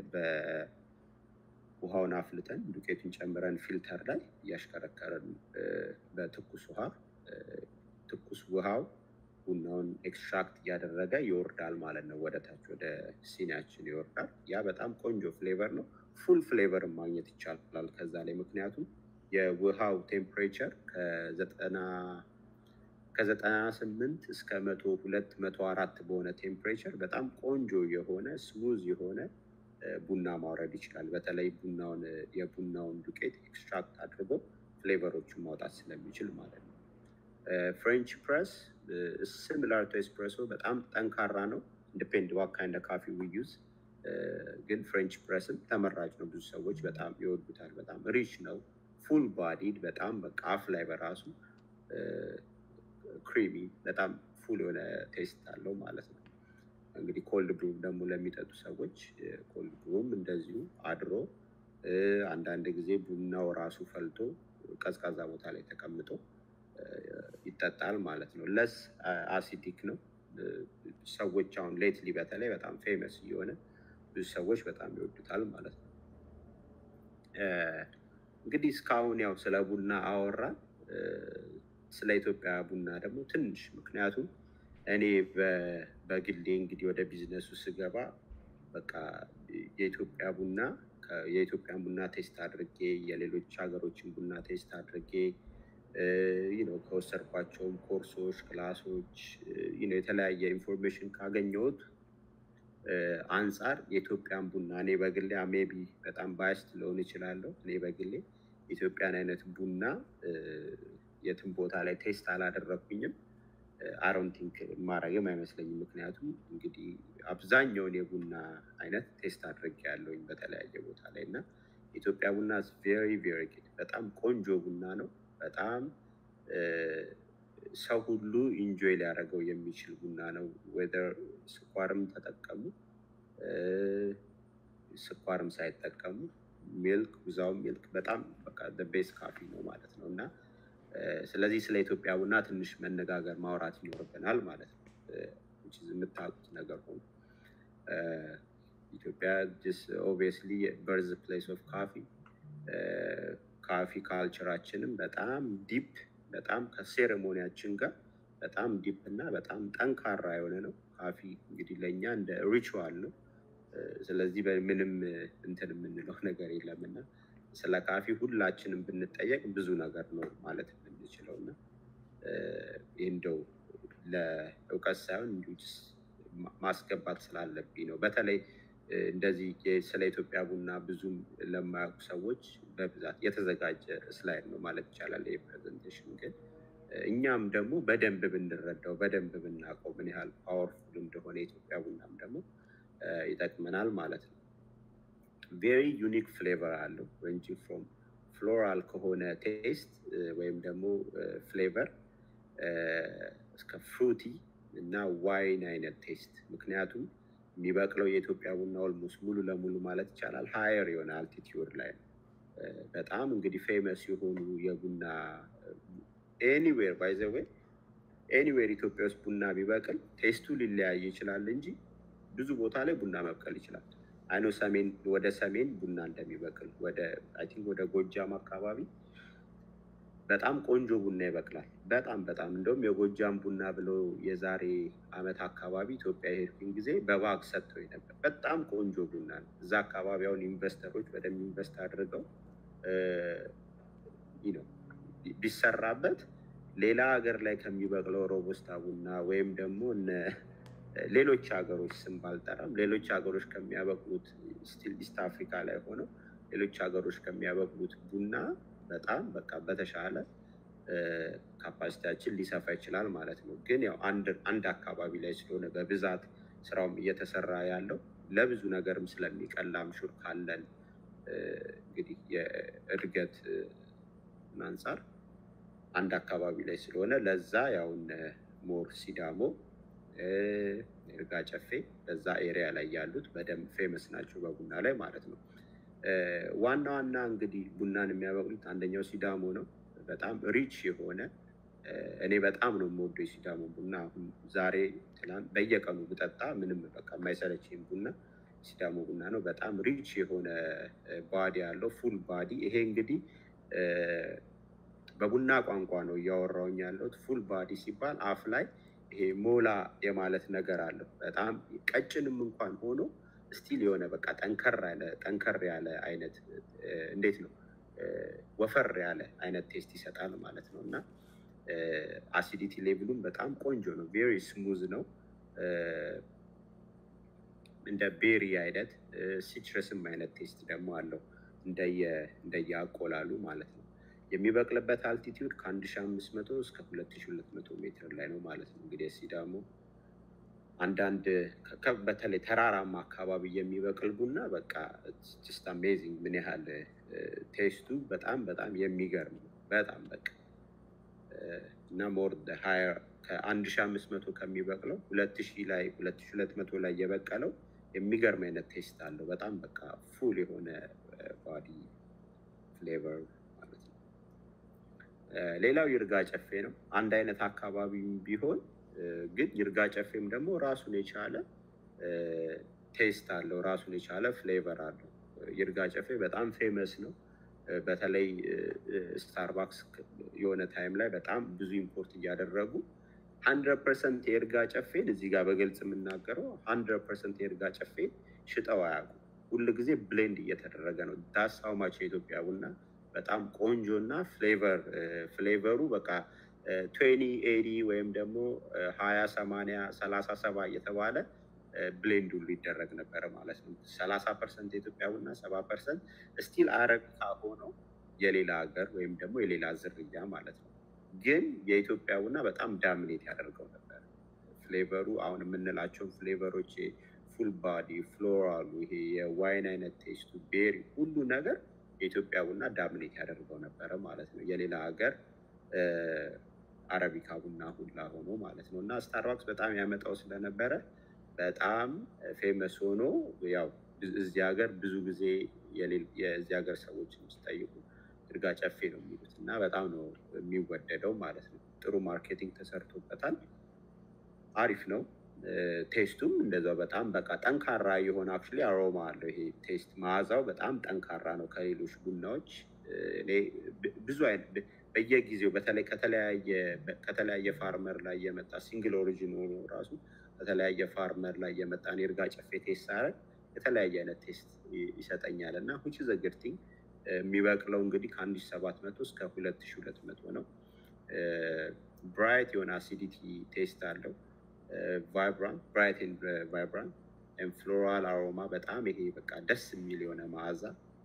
ውሃውን አፍልተን ዱቄቱን ጨምረን ፊልተር ላይ እያሽከረከረን በትኩስ ውሃ ትኩስ ውሃው ቡናውን ኤክስትራክት እያደረገ ይወርዳል ማለት ነው። ወደ ታች ወደ ሲኒያችን ይወርዳል። ያ በጣም ቆንጆ ፍሌቨር ነው። ፉል ፍሌቨርን ማግኘት ይቻላል ከዛ ላይ ምክንያቱም የውሃው ቴምፕሬቸር ከዘጠና ከዘጠና ስምንት እስከ መቶ ሁለት መቶ አራት በሆነ ቴምፕሬቸር በጣም ቆንጆ የሆነ ስሙዝ የሆነ ቡና ማውረድ ይችላል። በተለይ ቡናውን የቡናውን ዱቄት ኤክስትራክት አድርጎ ፍሌቨሮቹን ማውጣት ስለሚችል ማለት ነው። ፍሬንች ፕረስ ሲሚላር ቱ ኤስፕሬሶ በጣም ጠንካራ ነው። ዲፔንድ ዋት ካይንድ ካፊ ዊ ዩዝ ግን ፍሬንች ፕረስም ተመራጭ ነው። ብዙ ሰዎች በጣም ይወዱታል። በጣም ሪች ነው። ፉል ባዲድ በጣም በቃ አፍ ላይ በራሱ ክሪሚ በጣም ፉል የሆነ ቴስት አለው ማለት ነው። እንግዲህ ኮልድ ብሩም ደግሞ ለሚጠጡ ሰዎች ኮልድ ብሩም እንደዚሁ አድሮ አንዳንድ ጊዜ ቡናው ራሱ ፈልቶ ቀዝቃዛ ቦታ ላይ ተቀምጦ ይጠጣል ማለት ነው። ለስ አሲዲክ ነው። ሰዎች አሁን ሌትሊ በተለይ በጣም ፌመስ እየሆነ ብዙ ሰዎች በጣም ይወዱታል ማለት ነው። እንግዲህ እስካሁን ያው ስለ ቡና አወራን። ስለ ኢትዮጵያ ቡና ደግሞ ትንሽ ምክንያቱም እኔ በግሌ እንግዲህ ወደ ቢዝነሱ ስገባ በቃ የኢትዮጵያ ቡና የኢትዮጵያን ቡና ቴስት አድርጌ የሌሎች ሀገሮችን ቡና ቴስት አድርጌ ነው ከወሰድኳቸውም ኮርሶች፣ ክላሶች የተለያየ ኢንፎርሜሽን ካገኘሁት አንጻር የኢትዮጵያን ቡና እኔ በግሌ ሜቢ በጣም ባያስት ልሆን እችላለሁ። እኔ በግሌ የኢትዮጵያን አይነት ቡና የትም ቦታ ላይ ቴስት አላደረግኩኝም። አሮን ቲንክ ማድረግም አይመስለኝም። ምክንያቱም እንግዲህ አብዛኛውን የቡና አይነት ቴስት አድርጌ ያለውኝ በተለያየ ቦታ ላይ እና የኢትዮጵያ ቡና ቬሪ ቬሪ ጉድ በጣም ቆንጆ ቡና ነው። በጣም ሰው ሁሉ ኢንጆይ ሊያደርገው የሚችል ቡና ነው። ወደር ስኳርም ተጠቀሙ ስኳርም ሳይጠቀሙ ሚልክ ውዛው ሚልክ በጣም በቃ ቤስ ካፊ ነው ማለት ነው እና ስለዚህ ስለ ኢትዮጵያ ቡና ትንሽ መነጋገር ማውራት ይኖርብናል ማለት ነው። የምታውቁት ነገር ሆኖ ኢትዮጵያ ኦብቪየስሊ በርዝ ፕሌስ ኦፍ ካፊ ካፊ ካልቸራችንም በጣም ዲፕ በጣም ከሴሬሞኒያችን ጋር በጣም ዲፕ እና በጣም ጠንካራ የሆነ ነው። ካፊ እንግዲህ ለእኛ እንደ ሪቹዋል ነው። ስለዚህ በምንም እንትን የምንለው ነገር የለም እና ስለ ካፊ ሁላችንም ብንጠየቅ ብዙ ነገር ነው ማለት የምንችለው እና ይህ እንደው ለእውቀት ሳይሆን እንዲሁ ማስገባት ስላለብኝ ነው። በተለይ እንደዚህ ስለ ኢትዮጵያ ቡና ብዙም ለማያውቁ ሰዎች በብዛት የተዘጋጀ ስላይድ ነው ማለት ይቻላል። ይህ ፕሬዘንቴሽን ግን እኛም ደግሞ በደንብ ብንረዳው በደንብ ብናውቀው ምን ያህል ፓወርፉል እንደሆነ የኢትዮጵያ ቡናም ደግሞ ይጠቅመናል ማለት ነው። ቬሪ ዩኒክ ፍሌቨር አለው ሬንጂንግ ፍሮም ፍሎራል ከሆነ ቴስት ወይም ደግሞ ፍሌቨር እስከ ፍሩቲ እና ዋይን አይነት ቴስት ምክንያቱም የሚበቅለው የኢትዮጵያ ቡና ኦልሞስት ሙሉ ለሙሉ ማለት ይቻላል ሀየር የሆነ አልቲቲዩድ ላይ ነው። በጣም እንግዲህ ፌመስ የሆኑ የቡና ኤኒዌር ባይዘወይ ኤኒዌር ኢትዮጵያ ውስጥ ቡና ቢበቅል ቴስቱ ሊለያይ ይችላል እንጂ ብዙ ቦታ ላይ ቡና መብቀል ይችላል። አይኖ ሰሜን ወደ ሰሜን ቡና እንደሚበቅል ወደ አይ ቲንክ ወደ ጎጃም አካባቢ በጣም ቆንጆ ቡና ይበቅላል። በጣም በጣም እንደውም የጎጃም ቡና ብሎ የዛሬ አመት አካባቢ ኢትዮጵያ የሄድኩኝ ጊዜ በባግ ሰጥተው ነበር። በጣም ቆንጆ ቡና ነው። እዛ አካባቢ አሁን ኢንቨስተሮች በደንብ ኢንቨስት አድርገው ነው ቢሰራበት ሌላ ሀገር ላይ ከሚበቅለው ሮቦስታ ቡና ወይም ደግሞ ሌሎች ሀገሮች ስም ባልጠራም ሌሎች ሀገሮች ከሚያበቅሉት ስቲል ኢስት አፍሪካ ላይ ሆነው ሌሎች ሀገሮች ከሚያበቅሉት ቡና በጣም በቃ በተሻለ ካፓሲቲያችን ሊሰፋ ይችላል ማለት ነው። ግን ያው አንድ አካባቢ ላይ ስለሆነ በብዛት ስራውም እየተሰራ ያለው ለብዙ ነገርም ስለሚቀላም ሹር ካለን እንግዲህ የእድገት አንጻር አንድ አካባቢ ላይ ስለሆነ ለዛ ያውን ሞር ሲዳሞ ይርጋ ጨፌ በዛ ኤሪያ ላይ ያሉት በደንብ ፌመስ ናቸው በቡና ላይ ማለት ነው። ዋና ዋና እንግዲህ ቡናን የሚያበቅሉት አንደኛው ሲዳሞ ነው። በጣም ሪች የሆነ እኔ በጣም ነው የምወደው የሲዳሞ ቡና። አሁን ዛሬ ትናንት በየቀኑ ብጠጣ ምንም በቃ የማይሰለችኝ ቡና ሲዳሞ ቡና ነው። በጣም ሪች የሆነ ባዲ ያለው ፉል ባዲ። ይሄ እንግዲህ በቡና ቋንቋ ነው እያወራውኝ ያለሁት። ፉል ባዲ ሲባል አፍ ላይ ይሄ ሞላ የማለት ነገር አለው። በጣም ቀጭንም እንኳን ሆኖ ስቲል የሆነ በቃ ጠንከር ያለ ጠንከር ያለ አይነት እንዴት ነው ወፈር ያለ አይነት ቴስት ይሰጣል ማለት ነው። እና አሲዲቲ ሌቭሉም በጣም ቆንጆ ነው። ቬሪ ስሙዝ ነው። እንደ ቤሪ አይነት ሲትረስም አይነት ቴስት ደግሞ አለው እንደየ አቆላሉ ማለት ነው። የሚበቅልበት አልቲቲዩድ ከአንድ ሺ አምስት መቶ እስከ ሁለት ሺ ሁለት መቶ ሜትር ላይ ነው ማለት ነው። እንግዲህ ሲዳሞ አንዳንድ በተለይ ተራራማ አካባቢ የሚበቅል ቡና በቃ ጅስት አሜዚንግ ምን ያህል ቴስቱ በጣም በጣም የሚገርም ነው። በጣም በቃ እና ሞር ከአንድ ሺ አምስት መቶ ከሚበቅለው ሁለት ሺ ላይ ሁለት ሺ ሁለት መቶ ላይ የበቀለው የሚገርም አይነት ቴስት አለው። በጣም በቃ ፉል የሆነ ባዲ ፍሌቨር ማለት ነው። ሌላው ይርጋ ጨፌ ነው። አንድ አይነት አካባቢም ቢሆን ግን ይርጋ ጨፌም ደግሞ ራሱን የቻለ ቴስት አለው፣ ራሱን የቻለ ፍሌቨር አለው። ይርጋ ጨፌ በጣም ፌመስ ነው። በተለይ ስታርባክስ የሆነ ታይም ላይ በጣም ብዙ ኢምፖርት እያደረጉ ሀንድረድ ፐርሰንት የእርጋ ጨፌን እዚህ ጋር በግልጽ የምናገረው ሀንድረድ ፐርሰንት የእርጋ ጨፌን ሽጠው አያውቁም። ሁል ጊዜ ብሌንድ እየተደረገ ነው። ዳስ ሀውማች የኢትዮጵያ ቡና በጣም ቆንጆ እና ፍሌቨር ፍሌቨሩ በቃ ትዌኒ ኤዲ ወይም ደግሞ ሀያ ሰማንያ ሰላሳ ሰባ እየተባለ ብሌንድ ሁሉ ይደረግ ነበረ ማለት ነው። ሰላሳ ፐርሰንት የኢትዮጵያ ቡና ሰባ ፐርሰንት ስቲል አረቢካ ሆነው የሌላ ሀገር ወይም ደግሞ የሌላ ዝርያ ማለት ነው። ግን የኢትዮጵያ ቡና በጣም ዳሚኔት ያደርገው ነበር። ፍሌቨሩ አሁን የምንላቸውን ፍሌቨሮች ፉል ባዲ ፍሎራሉ፣ ይሄ የዋይን አይነት ቴስቱ፣ ቤሪ ሁሉ ነገር የኢትዮጵያ ቡና ዳሚኔት ያደርገው ነበረ ማለት ነው። የሌላ ሀገር አረቢካ ቡና ሁላ ሆኖ ማለት ነው። እና ስታርባክስ በጣም ያመጣው ስለነበረ በጣም ፌመስ ሆኖ ያው እዚህ ሀገር ብዙ ጊዜ የዚህ ሀገር ሰዎች ሲጠይቁ ይርጋ ጨፌ ነው የሚሉት እና በጣም ነው የሚወደደው ማለት ነው። ጥሩ ማርኬቲንግ ተሰርቶበታል። አሪፍ ነው። ቴስቱም እንደዛው በጣም በቃ ጠንካራ የሆነ አክቹዋሊ አሮማ አለው። ይሄ ቴስት መዓዛው በጣም ጠንካራ ነው ከሌሎች ቡናዎች። እኔ ብዙ አይነት በየጊዜው በተለይ ከተለያየ ፋርመር ላይ የመጣ ሲንግል ኦሪጂን ሆኖ ራሱ ከተለያየ ፋርመር ላይ የመጣን የእርጋ ጨፌ ቴስት ሳረግ የተለያየ አይነት ቴስት ይሰጠኛል እና ሁች ዘግርቲንግ የሚበቅለው እንግዲህ ከአንድ ሺ ሰባት መቶ እስከ ሁለት ሺ ሁለት መቶ ነው። ብራይት የሆነ አሲዲቲ ቴስት አለው። ቫይብራንት ብራይት ቫይብራንት ፍሎራል አሮማ በጣም ይሄ በቃ ደስ የሚል የሆነ መዓዛ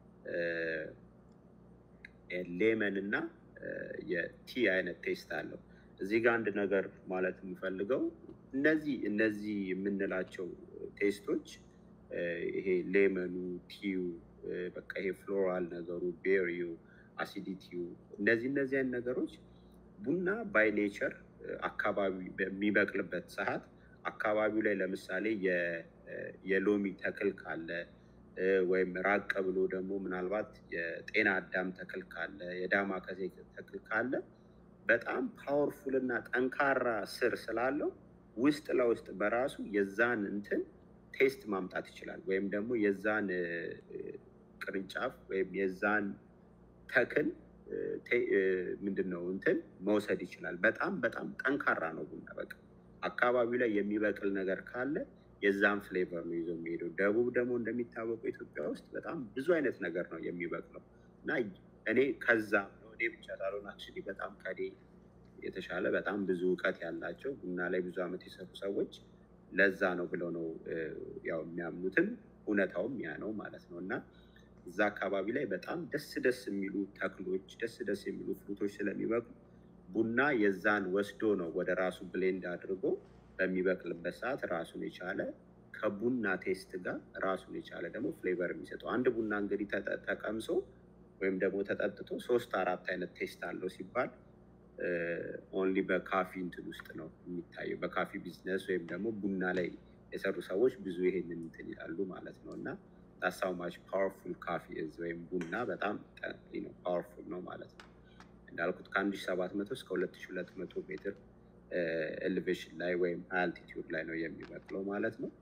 ሌመን እና የቲ አይነት ቴስት አለው። እዚህ ጋር አንድ ነገር ማለት የምፈልገው እነዚህ እነዚህ የምንላቸው ቴስቶች ይሄ ሌመኑ፣ ቲዩ፣ በቃ ይሄ ፍሎራል ነገሩ፣ ቤሪው፣ አሲዲቲው እነዚህ እነዚህ አይነት ነገሮች ቡና ባይ ኔቸር አካባቢ በሚበቅልበት ሰዓት አካባቢው ላይ ለምሳሌ የሎሚ ተክል ካለ ወይም ራቅ ብሎ ደግሞ ምናልባት የጤና አዳም ተክል ካለ የዳማ ከሴ ተክል ካለ በጣም ፓወርፉል እና ጠንካራ ስር ስላለው ውስጥ ለውስጥ በራሱ የዛን እንትን ቴስት ማምጣት ይችላል። ወይም ደግሞ የዛን ቅርንጫፍ ወይም የዛን ተክል ምንድን ነው እንትን መውሰድ ይችላል። በጣም በጣም ጠንካራ ነው ቡና። በቃ አካባቢው ላይ የሚበቅል ነገር ካለ የዛን ፍሌቨር ነው ይዞ የሚሄደው። ደቡብ ደግሞ እንደሚታወቀው ኢትዮጵያ ውስጥ በጣም ብዙ አይነት ነገር ነው የሚበቅለው እና እኔ ከዛ እኔ ብቻ ሳልሆን አክቹዋሊ በጣም ከኔ የተሻለ በጣም ብዙ እውቀት ያላቸው ቡና ላይ ብዙ ዓመት የሰሩ ሰዎች ለዛ ነው ብለው ነው ያው የሚያምኑትም እውነታውም ያ ነው ማለት ነው እና እዛ አካባቢ ላይ በጣም ደስ ደስ የሚሉ ተክሎች ደስ ደስ የሚሉ ፍሩቶች ስለሚበቅሉ ቡና የዛን ወስዶ ነው ወደ ራሱ ብሌንድ አድርጎ በሚበቅልበት ሰዓት ራሱን የቻለ ከቡና ቴስት ጋር ራሱን የቻለ ደግሞ ፍሌቨር የሚሰጠው አንድ ቡና እንግዲህ ተቀምሶ ወይም ደግሞ ተጠጥቶ ሶስት አራት አይነት ቴስት አለው ሲባል ኦንሊ በካፊ እንትን ውስጥ ነው የሚታየው። በካፊ ቢዝነስ ወይም ደግሞ ቡና ላይ የሰሩ ሰዎች ብዙ ይሄንን እንትን ይላሉ ማለት ነው እና ታሳው ማች ፓወርፉል ካፊ እዝ ወይም ቡና በጣም ነው ፓወርፉል ነው ማለት ነው። እንዳልኩት ከአንድ ሺ ሰባት መቶ እስከ ሁለት ሺ ሁለት መቶ ሜትር ኤሌቬሽን ላይ ወይም አልቲቲዩድ ላይ ነው የሚበቅለው ማለት ነው።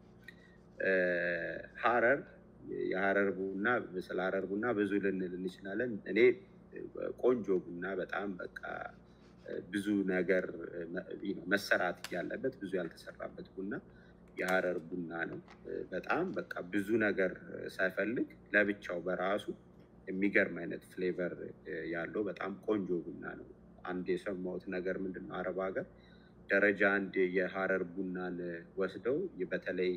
ሀረር የሀረር ቡና ስለ ሀረር ቡና ብዙ ልንል እንችላለን። እኔ ቆንጆ ቡና በጣም በቃ ብዙ ነገር መሰራት ያለበት ብዙ ያልተሰራበት ቡና የሀረር ቡና ነው። በጣም በቃ ብዙ ነገር ሳይፈልግ ለብቻው በራሱ የሚገርም አይነት ፍሌቨር ያለው በጣም ቆንጆ ቡና ነው። አንድ የሰማሁት ነገር ምንድን ነው አረብ ሀገር ደረጃ አንድ የሀረር ቡናን ወስደው በተለይ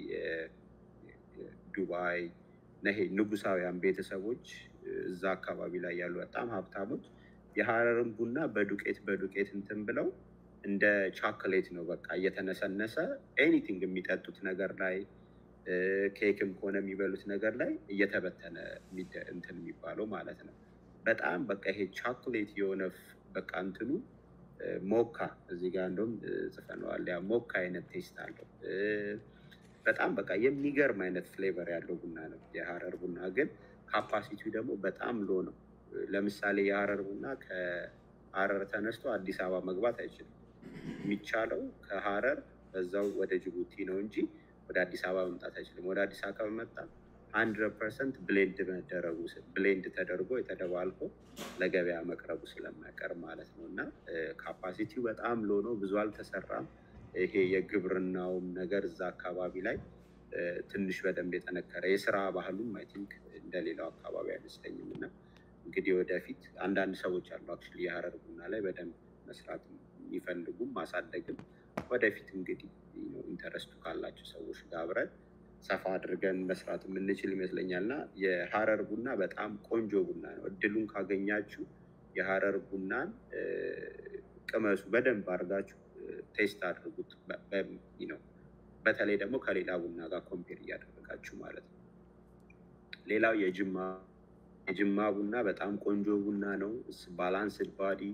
ዱባይ ነሄ ንጉሳውያን ቤተሰቦች እዛ አካባቢ ላይ ያሉ በጣም ሀብታሞች የሀረርን ቡና በዱቄት በዱቄት እንትን ብለው እንደ ቻኮሌት ነው በቃ እየተነሰነሰ ኤኒቲንግ የሚጠጡት ነገር ላይ ኬክም ከሆነ የሚበሉት ነገር ላይ እየተበተነ እንትን የሚባለው ማለት ነው። በጣም በቃ ይሄ ቻኮሌት የሆነ በቃ እንትኑ ሞካ እዚህ ጋር እንደውም ጽፈነዋል። ያ ሞካ አይነት ቴስት አለው። በጣም በቃ የሚገርም አይነት ፍሌቨር ያለው ቡና ነው የሀረር ቡና። ግን ካፓሲቲው ደግሞ በጣም ሎ ነው። ለምሳሌ የሀረር ቡና ከሀረር ተነስቶ አዲስ አበባ መግባት አይችልም። የሚቻለው ከሀረር በዛው ወደ ጅቡቲ ነው እንጂ ወደ አዲስ አበባ መምጣት አይችልም። ወደ አዲስ አበባ መጣ ሀንድረድ ፐርሰንት ብሌንድ መደረጉ ብሌንድ ተደርጎ የተደባልቆ ለገበያ መቅረቡ ስለማይቀር ማለት ነው። እና ካፓሲቲው በጣም ሎ ነው፣ ብዙ አልተሰራም። ይሄ የግብርናውም ነገር እዛ አካባቢ ላይ ትንሽ በደንብ የጠነከረ የስራ ባህሉም አይ ቲንክ እንደሌላው አካባቢ አይመስለኝም። እና እንግዲህ ወደፊት አንዳንድ ሰዎች አሉ አክቹዋሊ የሀረር ቡና ላይ በደንብ መስራት የሚፈልጉም ማሳደግም ወደፊት እንግዲህ ኢንተረስቱ ካላቸው ሰዎች ጋር አብረን ሰፋ አድርገን መስራት የምንችል ይመስለኛል። እና የሀረር ቡና በጣም ቆንጆ ቡና ነው። እድሉን ካገኛችሁ የሀረር ቡናን ቅመሱ፣ በደንብ አድርጋችሁ ቴስት አድርጉት። ነው በተለይ ደግሞ ከሌላ ቡና ጋር ኮምፔር እያደረጋችሁ ማለት ነው። ሌላው የጅማ የጅማ ቡና በጣም ቆንጆ ቡና ነው። ባላንስድ ባዲ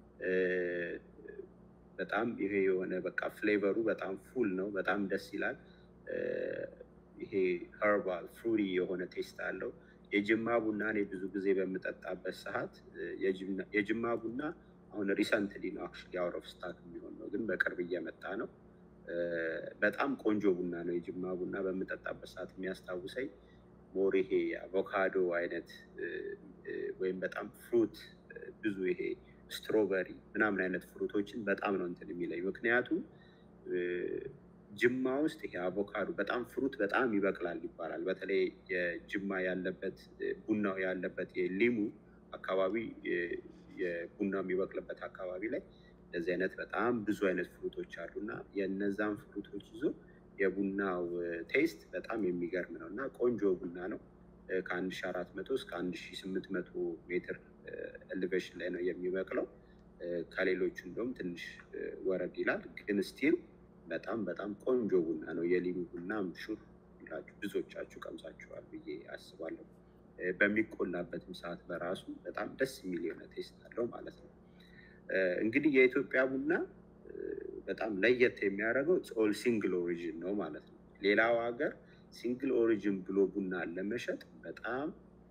በጣም ይሄ የሆነ በቃ ፍሌቨሩ በጣም ፉል ነው። በጣም ደስ ይላል። ይሄ ኸርባል ፍሩሪ የሆነ ቴስት አለው። የጅማ ቡና እኔ ብዙ ጊዜ በምጠጣበት ሰዓት የጅማ ቡና አሁን ሪሰንትሊ ነው አክቹዋሊ አውት ኦፍ ስታክ የሚሆን ነው፣ ግን በቅርብ እየመጣ ነው። በጣም ቆንጆ ቡና ነው። የጅማ ቡና በምጠጣበት ሰዓት የሚያስታውሰኝ ሞር ይሄ አቮካዶ አይነት ወይም በጣም ፍሩት ብዙ ይሄ ስትሮበሪ ምናምን አይነት ፍሩቶችን በጣም ነው እንትን የሚለኝ ምክንያቱም ጅማ ውስጥ ይሄ አቮካዶ በጣም ፍሩት በጣም ይበቅላል ይባላል። በተለይ የጅማ ያለበት ቡናው ያለበት የሊሙ አካባቢ የቡናው የሚበቅልበት አካባቢ ላይ እንደዚህ አይነት በጣም ብዙ አይነት ፍሩቶች አሉ እና የእነዛን ፍሩቶች ይዞ የቡናው ቴስት በጣም የሚገርም ነው እና ቆንጆ ቡና ነው። ከአንድ ሺ አራት መቶ እስከ አንድ ሺ ስምንት መቶ ሜትር ኤሌቬሽን ላይ ነው የሚበቅለው። ከሌሎቹ እንደውም ትንሽ ወረድ ይላል ግን ስቲል በጣም በጣም ቆንጆ ቡና ነው። የሊሙ ቡና ምሹር ይላችሁ ብዙዎቻችሁ ቀምሳችኋል ብዬ አስባለሁ። በሚቆላበትም ሰዓት በራሱ በጣም ደስ የሚል የሆነ ቴስት አለው ማለት ነው። እንግዲህ የኢትዮጵያ ቡና በጣም ለየት የሚያደርገው ኦል ሲንግል ኦሪጂን ነው ማለት ነው። ሌላው ሀገር ሲንግል ኦሪጂን ብሎ ቡና ለመሸጥ በጣም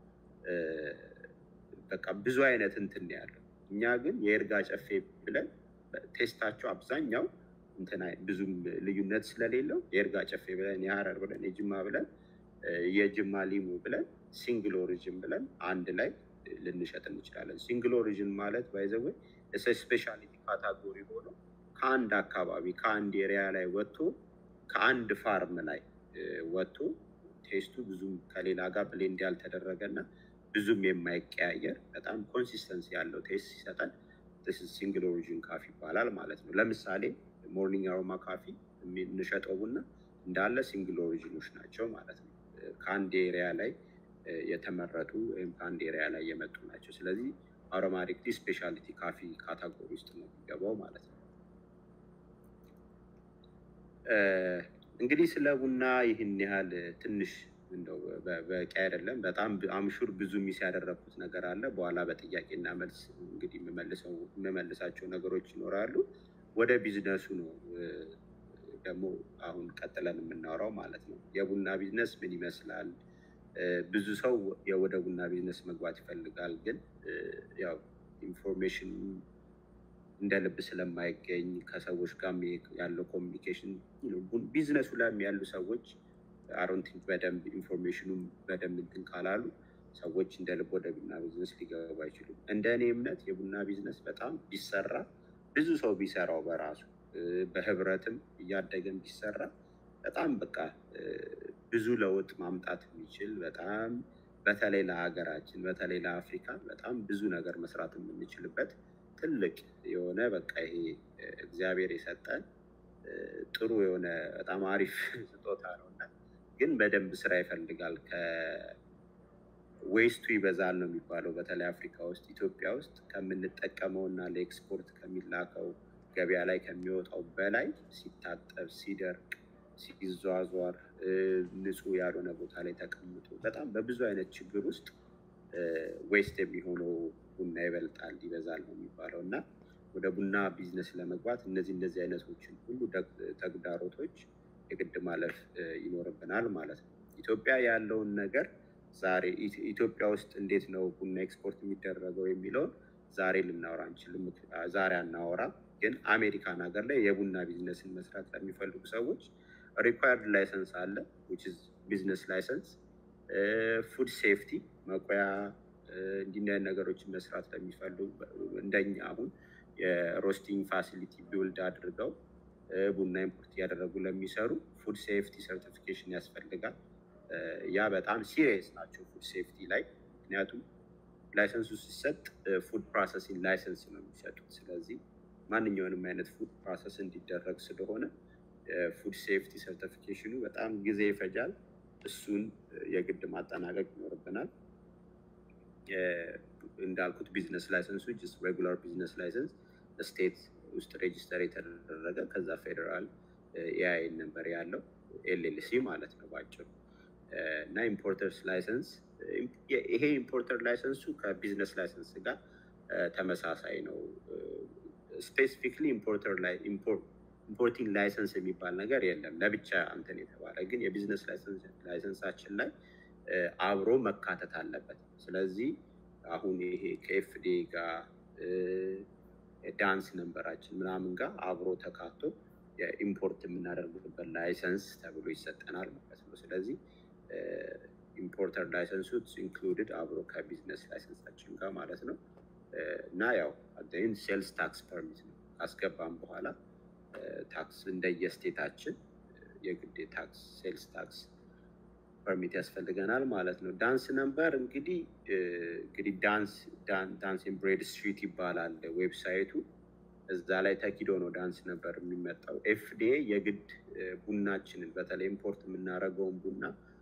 በቃ ብዙ አይነት እንትን ያለው፣ እኛ ግን የእርጋ ጨፌ ብለን ቴስታቸው አብዛኛው እንትና ብዙም ልዩነት ስለሌለው የእርጋ ጨፌ ብለን የሀረር ብለን የጅማ ብለን የጅማ ሊሙ ብለን ሲንግል ኦሪጅን ብለን አንድ ላይ ልንሸጥ እንችላለን። ሲንግል ኦሪጅን ማለት ባይዘወ ስፔሻሊቲ ካታጎሪ ሆኖ ከአንድ አካባቢ ከአንድ ኤሪያ ላይ ወጥቶ ከአንድ ፋርም ላይ ወጥቶ ቴስቱ ብዙም ከሌላ ጋር ብሌንድ ያልተደረገና ብዙም የማይቀያየር በጣም ኮንሲስተንሲ ያለው ቴስት ሲሰጠን ሲንግል ኦሪጅን ካፊ ይባላል ማለት ነው። ለምሳሌ ሞርኒንግ አሮማ ካፊ የምንሸጠው ቡና እንዳለ ሲንግል ኦሪጂኖች ናቸው ማለት ነው። ከአንድ ኤሪያ ላይ የተመረጡ ወይም ከአንድ ኤሪያ ላይ የመጡ ናቸው። ስለዚህ አሮማቲክሊ ስፔሻሊቲ ካፊ ካታጎሪ ውስጥ ነው የሚገባው ማለት ነው። እንግዲህ ስለ ቡና ይህን ያህል ትንሽ እንደው በቂ አይደለም። በጣም አምሹር ብዙ ሚስ ያደረግኩት ነገር አለ። በኋላ በጥያቄና መልስ እንግዲህ የምመልሳቸው ነገሮች ይኖራሉ። ወደ ቢዝነሱ ነው ደግሞ አሁን ቀጥለን የምናወራው ማለት ነው። የቡና ቢዝነስ ምን ይመስላል? ብዙ ሰው ወደ ቡና ቢዝነስ መግባት ይፈልጋል፣ ግን ያው ኢንፎርሜሽን እንደ ልብ ስለማይገኝ ከሰዎች ጋር ያለው ኮሚኒኬሽን ቢዝነሱ ላይም ያሉ ሰዎች አሮንቲንግ በደንብ ኢንፎርሜሽኑም በደንብ እንትን ካላሉ ሰዎች እንደ ልብ ወደ ቡና ቢዝነስ ሊገቡ አይችሉም። እንደ እኔ እምነት የቡና ቢዝነስ በጣም ቢሰራ ብዙ ሰው ቢሰራው በራሱ በህብረትም እያደገን ቢሰራ በጣም በቃ ብዙ ለውጥ ማምጣት የሚችል በጣም በተለይ ለሀገራችን በተለይ ለአፍሪካ በጣም ብዙ ነገር መስራት የምንችልበት ትልቅ የሆነ በቃ ይሄ እግዚአብሔር የሰጠን ጥሩ የሆነ በጣም አሪፍ ስጦታ ነው እና ግን በደንብ ስራ ይፈልጋል። ከዌስቱ ይበዛል ነው የሚባለው። በተለይ አፍሪካ ውስጥ ኢትዮጵያ ውስጥ ከምንጠቀመው እና ለኤክስፖርት ከሚላከው ገበያ ላይ ከሚወጣው በላይ ሲታጠብ፣ ሲደርቅ፣ ሲዟዟር ንጹህ ያልሆነ ቦታ ላይ ተቀምጦ በጣም በብዙ አይነት ችግር ውስጥ ዌስት የሚሆነው ቡና ይበልጣል ይበዛል ነው የሚባለው እና ወደ ቡና ቢዝነስ ለመግባት እነዚህ እነዚህ አይነቶችን ሁሉ ተግዳሮቶች የግድ ማለፍ ይኖርብናል ማለት ነው። ኢትዮጵያ ያለውን ነገር ዛሬ ኢትዮጵያ ውስጥ እንዴት ነው ቡና ኤክስፖርት የሚደረገው የሚለውን ዛሬ ልናወራ አንችልም። ዛሬ አናወራም። ግን አሜሪካን ሀገር ላይ የቡና ቢዝነስን መስራት ለሚፈልጉ ሰዎች ሪኳየርድ ላይሰንስ አለ ቢዝነስ ላይሰንስ፣ ፉድ ሴፍቲ መቆያ እንዲህ አይነት ነገሮችን መስራት ለሚፈልጉ እንደኛ አሁን የሮስቲንግ ፋሲሊቲ ቢውልድ አድርገው ቡና ኢምፖርት እያደረጉ ለሚሰሩ ፉድ ሴፍቲ ሰርቲፊኬሽን ያስፈልጋል። ያ በጣም ሲሪየስ ናቸው ፉድ ሴፍቲ ላይ ምክንያቱም ላይሰንሱ ሲሰጥ ፉድ ፕሮሰሲንግ ላይሰንስ ነው የሚሰጡት። ስለዚህ ማንኛውንም አይነት ፉድ ፕሮሰስ እንዲደረግ ስለሆነ ፉድ ሴፍቲ ሰርቲፊኬሽኑ በጣም ጊዜ ይፈጃል። እሱን የግድ ማጠናቀቅ ይኖርብናል። እንዳልኩት ቢዝነስ ላይሰንሱ ጀስት ሬጉላር ቢዝነስ ላይሰንስ ስቴት ውስጥ ሬጅስተር የተደረገ ከዛ ፌዴራል ኤአይን ነበር ያለው ኤልኤልሲ ማለት ነው ባጭሩ እና ኢምፖርተርስ ላይሰንስ ይሄ ኢምፖርተር ላይሰንሱ ከቢዝነስ ላይሰንስ ጋር ተመሳሳይ ነው። ስፔሲፊክሊ ኢምፖርተር ላይ ኢምፖርቲንግ ላይሰንስ የሚባል ነገር የለም ለብቻ እንትን የተባለ ግን የቢዝነስ ላይሰንሳችን ላይ አብሮ መካተት አለበት። ስለዚህ አሁን ይሄ ከኤፍዴ ጋር ዳንስ ነንበራችን ምናምን ጋር አብሮ ተካቶ የኢምፖርት የምናደርግበት ላይሰንስ ተብሎ ይሰጠናል ማለት ነው። ስለዚህ ኢምፖርተር ላይሰንሱ ኢንክሉድድ አብሮ ከቢዝነስ ላይሰንሳችን ጋር ማለት ነው እና ያው አን ሴልስ ታክስ ፐርሚት ነው ካስገባም በኋላ ታክስ እንደየስቴታችን የግድ ታክስ ሴልስ ታክስ ፐርሚት ያስፈልገናል ማለት ነው። ዳንስ ነምበር እንግዲህ እንግዲህ ዳንስ ዳንስ ብሬድ ስትሪት ይባላል ዌብሳይቱ። እዛ ላይ ተኪዶ ነው ዳንስ ነበር የሚመጣው። ኤፍዲኤ የግድ ቡናችንን በተለይ ኢምፖርት የምናደርገውን ቡና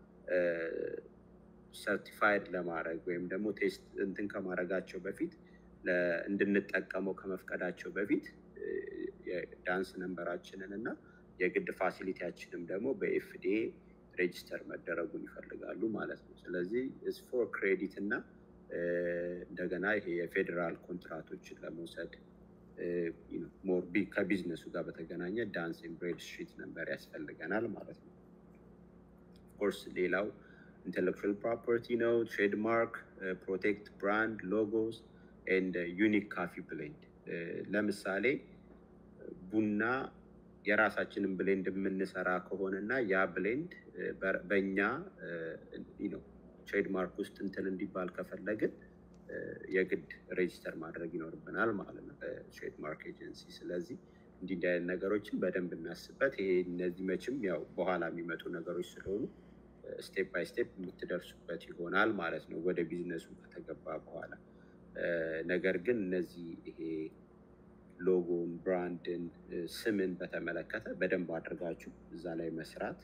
ሰርቲፋይድ ለማድረግ ወይም ደግሞ ቴስት እንትን ከማድረጋቸው በፊት እንድንጠቀመው ከመፍቀዳቸው በፊት የዳንስ ነንበራችንን እና የግድ ፋሲሊቲያችንም ደግሞ በኤፍዲኤ ሬጅስተር መደረጉን ይፈልጋሉ ማለት ነው። ስለዚህ ፎር ክሬዲት እና እንደገና ይሄ የፌዴራል ኮንትራቶችን ለመውሰድ ሞር ከቢዝነሱ ጋር በተገናኘ ዳንስ ብሬድ ስትሪት ነንበር ያስፈልገናል ማለት ነው። ኦፍኮርስ ሌላው ኢንቴሌክቹዋል ፕሮፐርቲ ነው። ትሬድማርክ፣ ፕሮቴክት ብራንድ ሎጎስ ኤንድ ዩኒክ ካፊ ብሌንድ። ለምሳሌ ቡና የራሳችንን ብሌንድ የምንሰራ ከሆነ እና ያ ብሌንድ በእኛ ነው ትሬድማርክ ውስጥ እንትን እንዲባል ከፈለግን የግድ ሬጅስተር ማድረግ ይኖርብናል ማለት ነው በትሬድማርክ ኤጀንሲ። ስለዚህ እንዲህ እንዲህ አይነት ነገሮችን በደንብ እናስበት። ይሄ እነዚህ መቼም ያው በኋላ የሚመጡ ነገሮች ስለሆኑ ስቴፕ ባይ ስቴፕ የምትደርሱበት ይሆናል ማለት ነው ወደ ቢዝነሱ ከተገባ በኋላ። ነገር ግን እነዚህ ይሄ ሎጎን፣ ብራንድን፣ ስምን በተመለከተ በደንብ አድርጋችሁ እዛ ላይ መስራት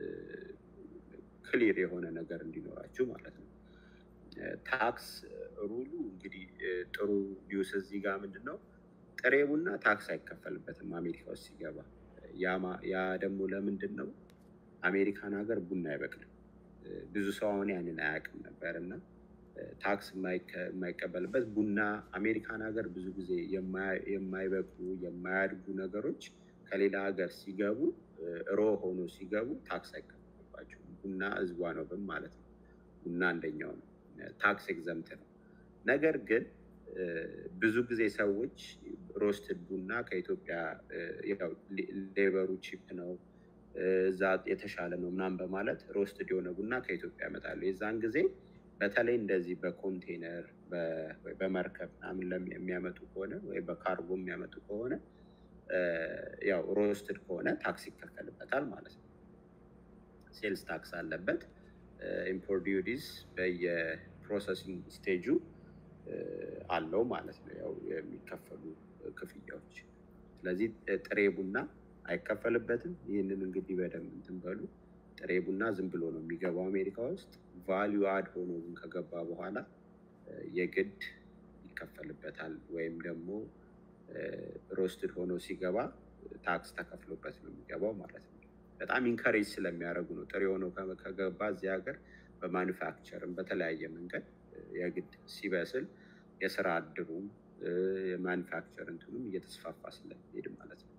ክሊር የሆነ ነገር እንዲኖራችሁ ማለት ነው። ታክስ ሩሉ እንግዲህ ጥሩ ኒውስ እዚህ ጋር ምንድን ነው ጥሬ ቡና ታክስ አይከፈልበትም አሜሪካ ውስጥ ሲገባ። ያ ደግሞ ለምንድን ነው? አሜሪካን ሀገር ቡና አይበቅልም። ብዙ ሰው አሁን ያንን አያውቅም ነበር እና ታክስ የማይቀበልበት ቡና አሜሪካን ሀገር ብዙ ጊዜ የማይበቅሉ የማያድጉ ነገሮች ከሌላ ሀገር ሲገቡ ሮ ሆኖ ሲገቡ ታክስ አይከፈልባቸውም። ቡና ህዝቧ ነው ብም ማለት ነው። ቡና አንደኛው ነው፣ ታክስ ኤግዘምት ነው። ነገር ግን ብዙ ጊዜ ሰዎች ሮስትድ ቡና ከኢትዮጵያ ሌበሩ ቺፕ ነው እዛ የተሻለ ነው ምናምን በማለት ሮስትድ የሆነ ቡና ከኢትዮጵያ ያመጣሉ። የዛን ጊዜ በተለይ እንደዚህ በኮንቴነር በመርከብ ምናምን የሚያመጡ ከሆነ ወይ በካርጎ የሚያመጡ ከሆነ ያው ሮስትድ ከሆነ ታክስ ይከፈልበታል ማለት ነው። ሴልስ ታክስ አለበት። ኢምፖርት ዲዩቲስ በየፕሮሰሲንግ ስቴጁ አለው ማለት ነው፣ ያው የሚከፈሉ ክፍያዎች። ስለዚህ ጥሬ ቡና አይከፈልበትም። ይህንን እንግዲህ በደንብ እንትን በሉ። ጥሬ ቡና ዝም ብሎ ነው የሚገባው አሜሪካ ውስጥ። ቫሊዩ አድ ሆኖ ግን ከገባ በኋላ የግድ ይከፈልበታል። ወይም ደግሞ ሮስትድ ሆኖ ሲገባ ታክስ ተከፍሎበት ነው የሚገባው ማለት ነው። በጣም ኢንከሬጅ ስለሚያደርጉ ነው። ጥሬ ሆኖ ከገባ እዚህ ሀገር በማኑፋክቸርም በተለያየ መንገድ የግድ ሲበስል የስራ እድሉም የማኒፋክቸር እንትኑም እየተስፋፋ ስለሚሄድ ማለት ነው።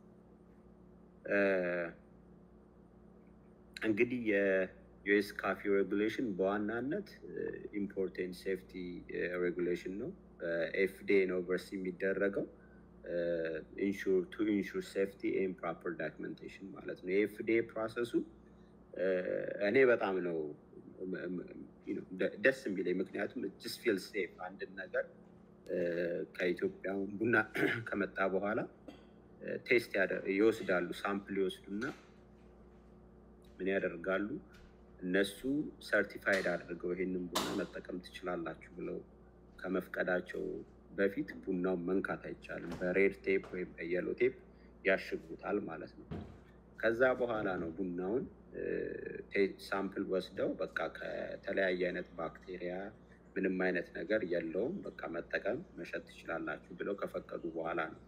እንግዲህ የዩኤስ ካፊ ሬጉሌሽን በዋናነት ኢምፖርቴንት ሴፍቲ ሬጉሌሽን ነው። ኤፍዲኤ ነው ቨርስ የሚደረገው ቱ ኢንሹር ሴፍቲ ኤን ፕሮፐር ዳክመንቴሽን ማለት ነው። የኤፍዲኤ ፕሮሰሱ እኔ በጣም ነው ደስ የሚለኝ ምክንያቱም ጅስ ፊል ሴፍ አንድን ነገር ከኢትዮጵያ ቡና ከመጣ በኋላ ቴስት ይወስዳሉ። ሳምፕል ይወስዱና ምን ያደርጋሉ? እነሱ ሰርቲፋይድ አድርገው ይሄንን ቡና መጠቀም ትችላላችሁ ብለው ከመፍቀዳቸው በፊት ቡናውን መንካት አይቻልም። በሬድ ቴፕ ወይም በየሎ ቴፕ ያሽጉታል ማለት ነው። ከዛ በኋላ ነው ቡናውን ሳምፕል ወስደው በቃ ከተለያየ አይነት ባክቴሪያ ምንም አይነት ነገር የለውም፣ በቃ መጠቀም መሸጥ ትችላላችሁ ብለው ከፈቀዱ በኋላ ነው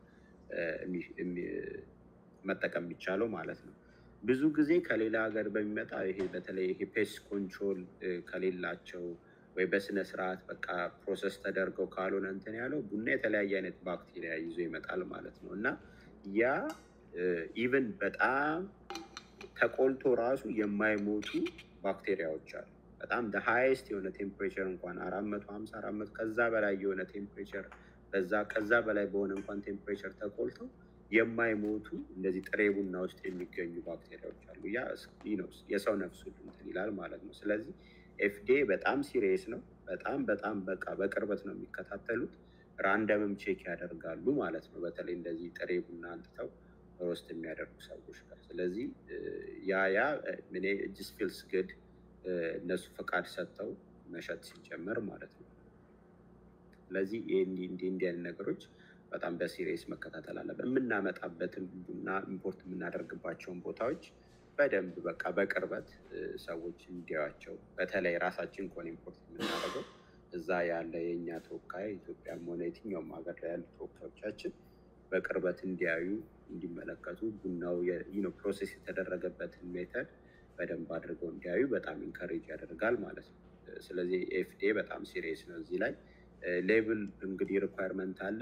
መጠቀም የሚቻለው ማለት ነው። ብዙ ጊዜ ከሌላ ሀገር በሚመጣ ይሄ በተለይ ይሄ ፔስት ኮንትሮል ከሌላቸው ወይ በስነ ስርዓት በቃ ፕሮሰስ ተደርገው ካልሆነ እንትን ያለው ቡና የተለያየ አይነት ባክቴሪያ ይዞ ይመጣል ማለት ነው እና ያ ኢቨን በጣም ተቆልቶ ራሱ የማይሞቱ ባክቴሪያዎች አሉ። በጣም ሃይስት የሆነ ቴምፕሬቸር እንኳን አራት መቶ ሀምሳ አራት መቶ ከዛ በላይ የሆነ ቴምፕሬቸር በዛ ከዛ በላይ በሆነ እንኳን ቴምፕሬቸር ተቆልተው የማይሞቱ እንደዚህ ጥሬ ቡና ውስጥ የሚገኙ ባክቴሪያዎች አሉ። ያ ነው የሰው ነፍስ ሁሉ እንትን ይላል ማለት ነው። ስለዚህ ኤፍዲኤ በጣም ሲሪየስ ነው። በጣም በጣም በቃ በቅርበት ነው የሚከታተሉት። ራንደምም ቼክ ያደርጋሉ ማለት ነው። በተለይ እንደዚህ ጥሬ ቡና አንጥተው ሮስት የሚያደርጉ ሰዎች ጋር። ስለዚህ ያ ያ እኔ ጅስ ፊልስ ግድ እነሱ ፈቃድ ሰጥተው መሸጥ ሲጀመር ማለት ነው። ስለዚህ እንዲህ እንዲህ አይነት ነገሮች በጣም በሲሪየስ መከታተል አለበት። የምናመጣበትን ቡና ኢምፖርት የምናደርግባቸውን ቦታዎች በደንብ በቃ በቅርበት ሰዎች እንዲያዩዋቸው፣ በተለይ ራሳችን ከሆነ ኢምፖርት የምናደርገው እዛ ያለ የእኛ ተወካይ ኢትዮጵያም ሆነ የትኛውም ሀገር ላይ ያሉ ተወካዮቻችን በቅርበት እንዲያዩ እንዲመለከቱ ቡናው ፕሮሴስ የተደረገበትን ሜተድ በደንብ አድርገው እንዲያዩ በጣም ኢንካሬጅ ያደርጋል ማለት ነው። ስለዚህ ኤፍዲኤ በጣም ሲሪየስ ነው እዚህ ላይ ሌብል እንግዲህ ሪኳየርመንት አለ።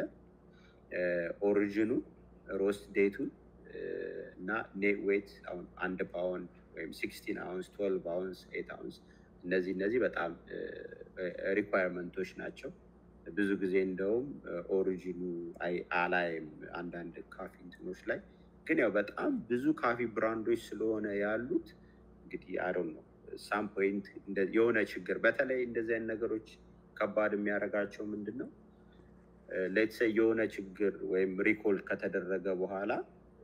ኦሪጂኑ፣ ሮስት ዴቱን እና ኔት ዌት አሁን አንድ ፓውንድ ወይም ሲክስቲን አውንስ፣ ትዌልቭ አውንስ፣ ኤት አውንስ እነዚህ እነዚህ በጣም ሪኳየርመንቶች ናቸው። ብዙ ጊዜ እንደውም ኦሪጂኑ አላይም አንዳንድ ካፊ እንትኖች ላይ ግን ያው በጣም ብዙ ካፊ ብራንዶች ስለሆነ ያሉት እንግዲህ አሮን ነው ሳም ፖይንት የሆነ ችግር በተለይ እንደዚህ አይነት ነገሮች ከባድ የሚያደርጋቸው ምንድን ነው? ሌትሰ የሆነ ችግር ወይም ሪኮል ከተደረገ በኋላ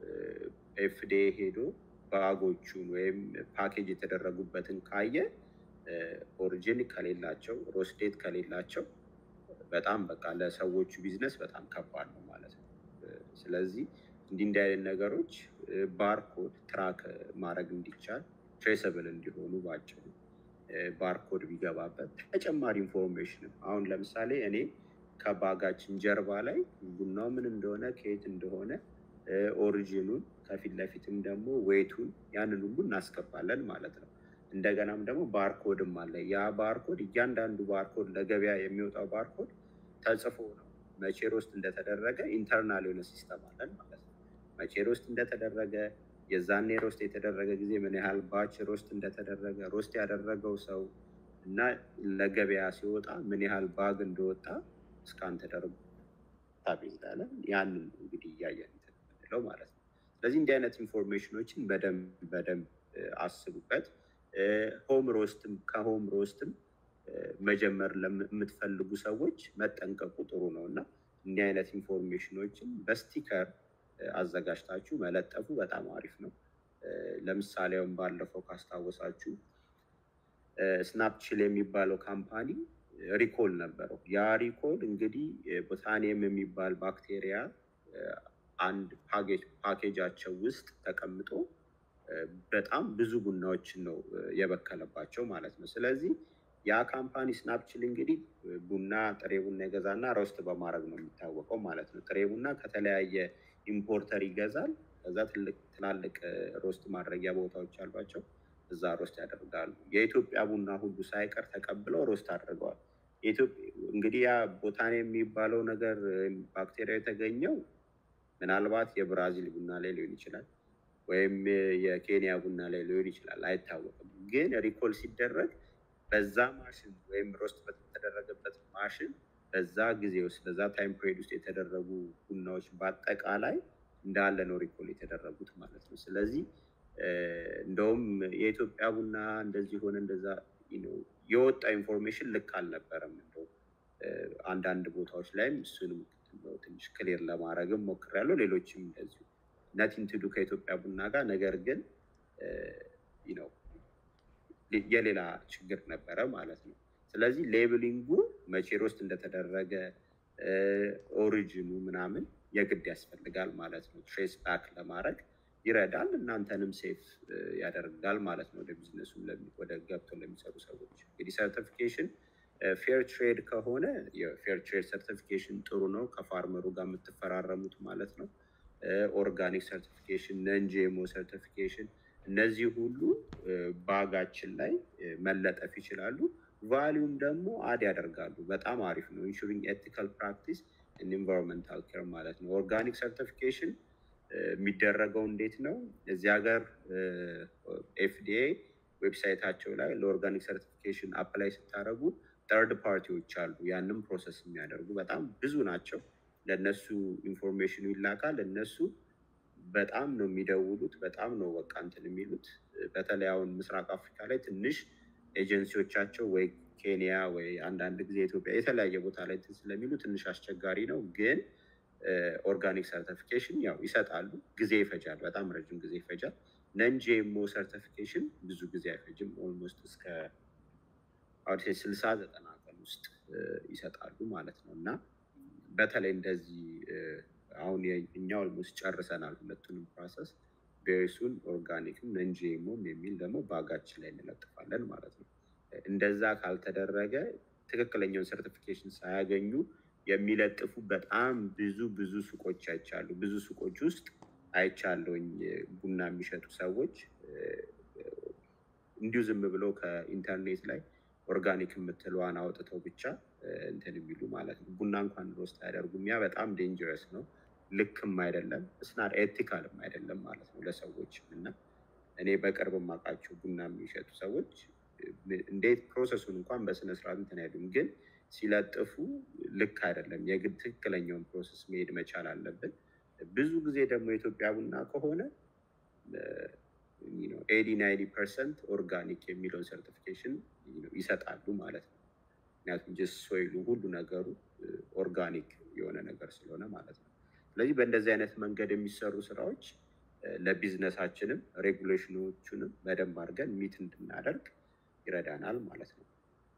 ኤፍዲኤ ሄዶ ባጎቹን ወይም ፓኬጅ የተደረጉበትን ካየ ኦሪጂን ከሌላቸው ሮስዴት ከሌላቸው በጣም በቃ ለሰዎቹ ቢዝነስ በጣም ከባድ ነው ማለት ነው። ስለዚህ እንዲህ እንዲህ አይነት ነገሮች ባርኮድ ትራክ ማድረግ እንዲቻል ትሬሰብል እንዲሆኑ ባጭሩ ባርኮድ ቢገባበት ተጨማሪ ኢንፎርሜሽንም አሁን ለምሳሌ እኔ ከባጋችን ጀርባ ላይ ቡናው ምን እንደሆነ ከየት እንደሆነ ኦሪጂኑን ከፊት ለፊትም ደግሞ ዌቱን ያንን ሁሉ እናስገባለን ማለት ነው። እንደገናም ደግሞ ባርኮድም አለ። ያ ባርኮድ እያንዳንዱ ባርኮድ ለገበያ የሚወጣው ባርኮድ ተጽፎ ነው መቼ ሮስት እንደተደረገ ኢንተርናል የሆነ ሲስተም አለን ማለት ነው። መቼ ሮስት እንደተደረገ የዛኔ ሮስት የተደረገ ጊዜ ምን ያህል ባች ሮስት እንደተደረገ ሮስት ያደረገው ሰው እና ለገበያ ሲወጣ ምን ያህል ባግ እንደወጣ እስካን ተደርጎ ታቤዝዳለን። ያንን እንግዲህ እያየን ምንለው ማለት ነው። ስለዚህ እንዲህ አይነት ኢንፎርሜሽኖችን በደንብ በደንብ አስቡበት። ሆም ሮስትም ከሆም ሮስትም መጀመር ለምትፈልጉ ሰዎች መጠንቀቁ ጥሩ ነው እና እንዲህ አይነት ኢንፎርሜሽኖችን በስቲከር አዘጋጅታችሁ መለጠፉ በጣም አሪፍ ነው። ለምሳሌውም ባለፈው ካስታወሳችሁ ስናፕችል የሚባለው ካምፓኒ ሪኮል ነበረው። ያ ሪኮል እንግዲህ ቦታኒየም የሚባል ባክቴሪያ አንድ ፓኬጃቸው ውስጥ ተቀምጦ በጣም ብዙ ቡናዎችን ነው የበከለባቸው ማለት ነው። ስለዚህ ያ ካምፓኒ ስናፕችል እንግዲህ ቡና ጥሬ ቡና ይገዛና ሮስት በማድረግ ነው የሚታወቀው ማለት ነው። ጥሬ ቡና ከተለያየ ኢምፖርተር ይገዛል። ከዛ ትላልቅ ሮስት ማድረጊያ ቦታዎች አሏቸው። እዛ ሮስት ያደርጋሉ። የኢትዮጵያ ቡና ሁሉ ሳይቀር ተቀብለው ሮስት አድርገዋል። እንግዲህ ያ ቦታኔ የሚባለው ነገር ባክቴሪያ የተገኘው ምናልባት የብራዚል ቡና ላይ ሊሆን ይችላል፣ ወይም የኬንያ ቡና ላይ ሊሆን ይችላል፣ አይታወቅም። ግን ሪኮል ሲደረግ በዛ ማሽን ወይም ሮስት በተደረገበት ማሽን በዛ ጊዜ ውስጥ በዛ ታይም ፒሪድ ውስጥ የተደረጉ ቡናዎች በአጠቃላይ እንዳለ ነው ሪኮል የተደረጉት ማለት ነው። ስለዚህ እንደውም የኢትዮጵያ ቡና እንደዚህ ሆነ እንደዛ የወጣ ኢንፎርሜሽን ልክ አልነበረም። እንደው አንዳንድ ቦታዎች ላይም እሱንም ትንሽ ክሊር ለማድረግም ሞክሬያለሁ። ሌሎችም እንደዚሁ ነቲንግ ቱ ዱ ከኢትዮጵያ ቡና ጋር ነገር ግን ነው የሌላ ችግር ነበረ ማለት ነው። ስለዚህ ሌብሊንጉ መቼ ሮስት እንደተደረገ ኦሪጂኑ ምናምን የግድ ያስፈልጋል ማለት ነው። ትሬስ ባክ ለማድረግ ይረዳል፣ እናንተንም ሴፍ ያደርጋል ማለት ነው። ወደ ቢዝነሱ ወደ ገብቶ ለሚሰሩ ሰዎች እንግዲህ ሰርቲፊኬሽን ፌር ትሬድ ከሆነ የፌር ትሬድ ሰርቲፊኬሽን ጥሩ ነው፣ ከፋርመሩ ጋር የምትፈራረሙት ማለት ነው። ኦርጋኒክ ሰርቲፊኬሽን፣ ነን ጂኤምኦ ሰርቲፊኬሽን እነዚህ ሁሉ ባጋችን ላይ መለጠፍ ይችላሉ። ቫሊዩም ደግሞ አድ ያደርጋሉ። በጣም አሪፍ ነው። ኢንሹሪንግ ኤቲካል ፕራክቲስ ኢንቫይሮንመንታል ኬር ማለት ነው። ኦርጋኒክ ሰርቲፊኬሽን የሚደረገው እንዴት ነው? እዚህ ሀገር ኤፍዲኤ ዌብሳይታቸው ላይ ለኦርጋኒክ ሰርቲፊኬሽን አፕላይ ስታደርጉ ተርድ ፓርቲዎች አሉ። ያንም ፕሮሰስ የሚያደርጉ በጣም ብዙ ናቸው። ለእነሱ ኢንፎርሜሽኑ ይላካል። እነሱ በጣም ነው የሚደውሉት። በጣም ነው በቃ እንትን የሚሉት። በተለይ አሁን ምስራቅ አፍሪካ ላይ ትንሽ ኤጀንሲዎቻቸው ወይ ኬንያ ወይ አንዳንድ ጊዜ ኢትዮጵያ የተለያየ ቦታ ላይ እንትን ስለሚሉ ትንሽ አስቸጋሪ ነው። ግን ኦርጋኒክ ሰርቲፊኬሽን ያው ይሰጣሉ። ጊዜ ይፈጃል፣ በጣም ረጅም ጊዜ ይፈጃል። ነን ጂኤምኦ ሰርቲፊኬሽን ብዙ ጊዜ አይፈጅም። ኦልሞስት እስከ አሁን ስልሳ ዘጠና ቀን ውስጥ ይሰጣሉ ማለት ነው እና በተለይ እንደዚህ አሁን እኛ ኦልሞስት ጨርሰናል ሁለቱንም ፕሮሰስ ቤሱን ኦርጋኒክም ነን ጂኤምኦም የሚል ደግሞ ባጋችን ላይ እንለጥፋለን ማለት ነው። እንደዛ ካልተደረገ ትክክለኛውን ሰርቲፊኬሽን ሳያገኙ የሚለጥፉ በጣም ብዙ ብዙ ሱቆች አይቻሉ። ብዙ ሱቆች ውስጥ አይቻለውኝ ቡና የሚሸጡ ሰዎች እንዲሁ ዝም ብለው ከኢንተርኔት ላይ ኦርጋኒክ የምትለዋን አውጥተው ብቻ እንትን የሚሉ ማለት ነው። ቡና እንኳን ሮስት አያደርጉም። ያ በጣም ዴንጀረስ ነው። ልክም አይደለም፣ እስናት ኤቲካልም አይደለም ማለት ነው ለሰዎች እና እኔ በቅርብ የማውቃቸው ቡና የሚሸጡ ሰዎች እንዴት ፕሮሰሱን እንኳን በስነስርዓት እንትን አይሉም፣ ግን ሲለጥፉ ልክ አይደለም። የግድ ትክክለኛውን ፕሮሰስ መሄድ መቻል አለብን። ብዙ ጊዜ ደግሞ የኢትዮጵያ ቡና ከሆነ ኤዲ ናይንቲ ፐርሰንት ኦርጋኒክ የሚለውን ሰርቲፊኬሽን ይሰጣሉ ማለት ነው። ምክንያቱም ጅስ ሶይሉ ሁሉ ነገሩ ኦርጋኒክ የሆነ ነገር ስለሆነ ማለት ነው። ስለዚህ በእንደዚህ አይነት መንገድ የሚሰሩ ስራዎች ለቢዝነሳችንም ሬጉሌሽኖቹንም በደንብ አድርገን ሚት እንድናደርግ ይረዳናል ማለት ነው።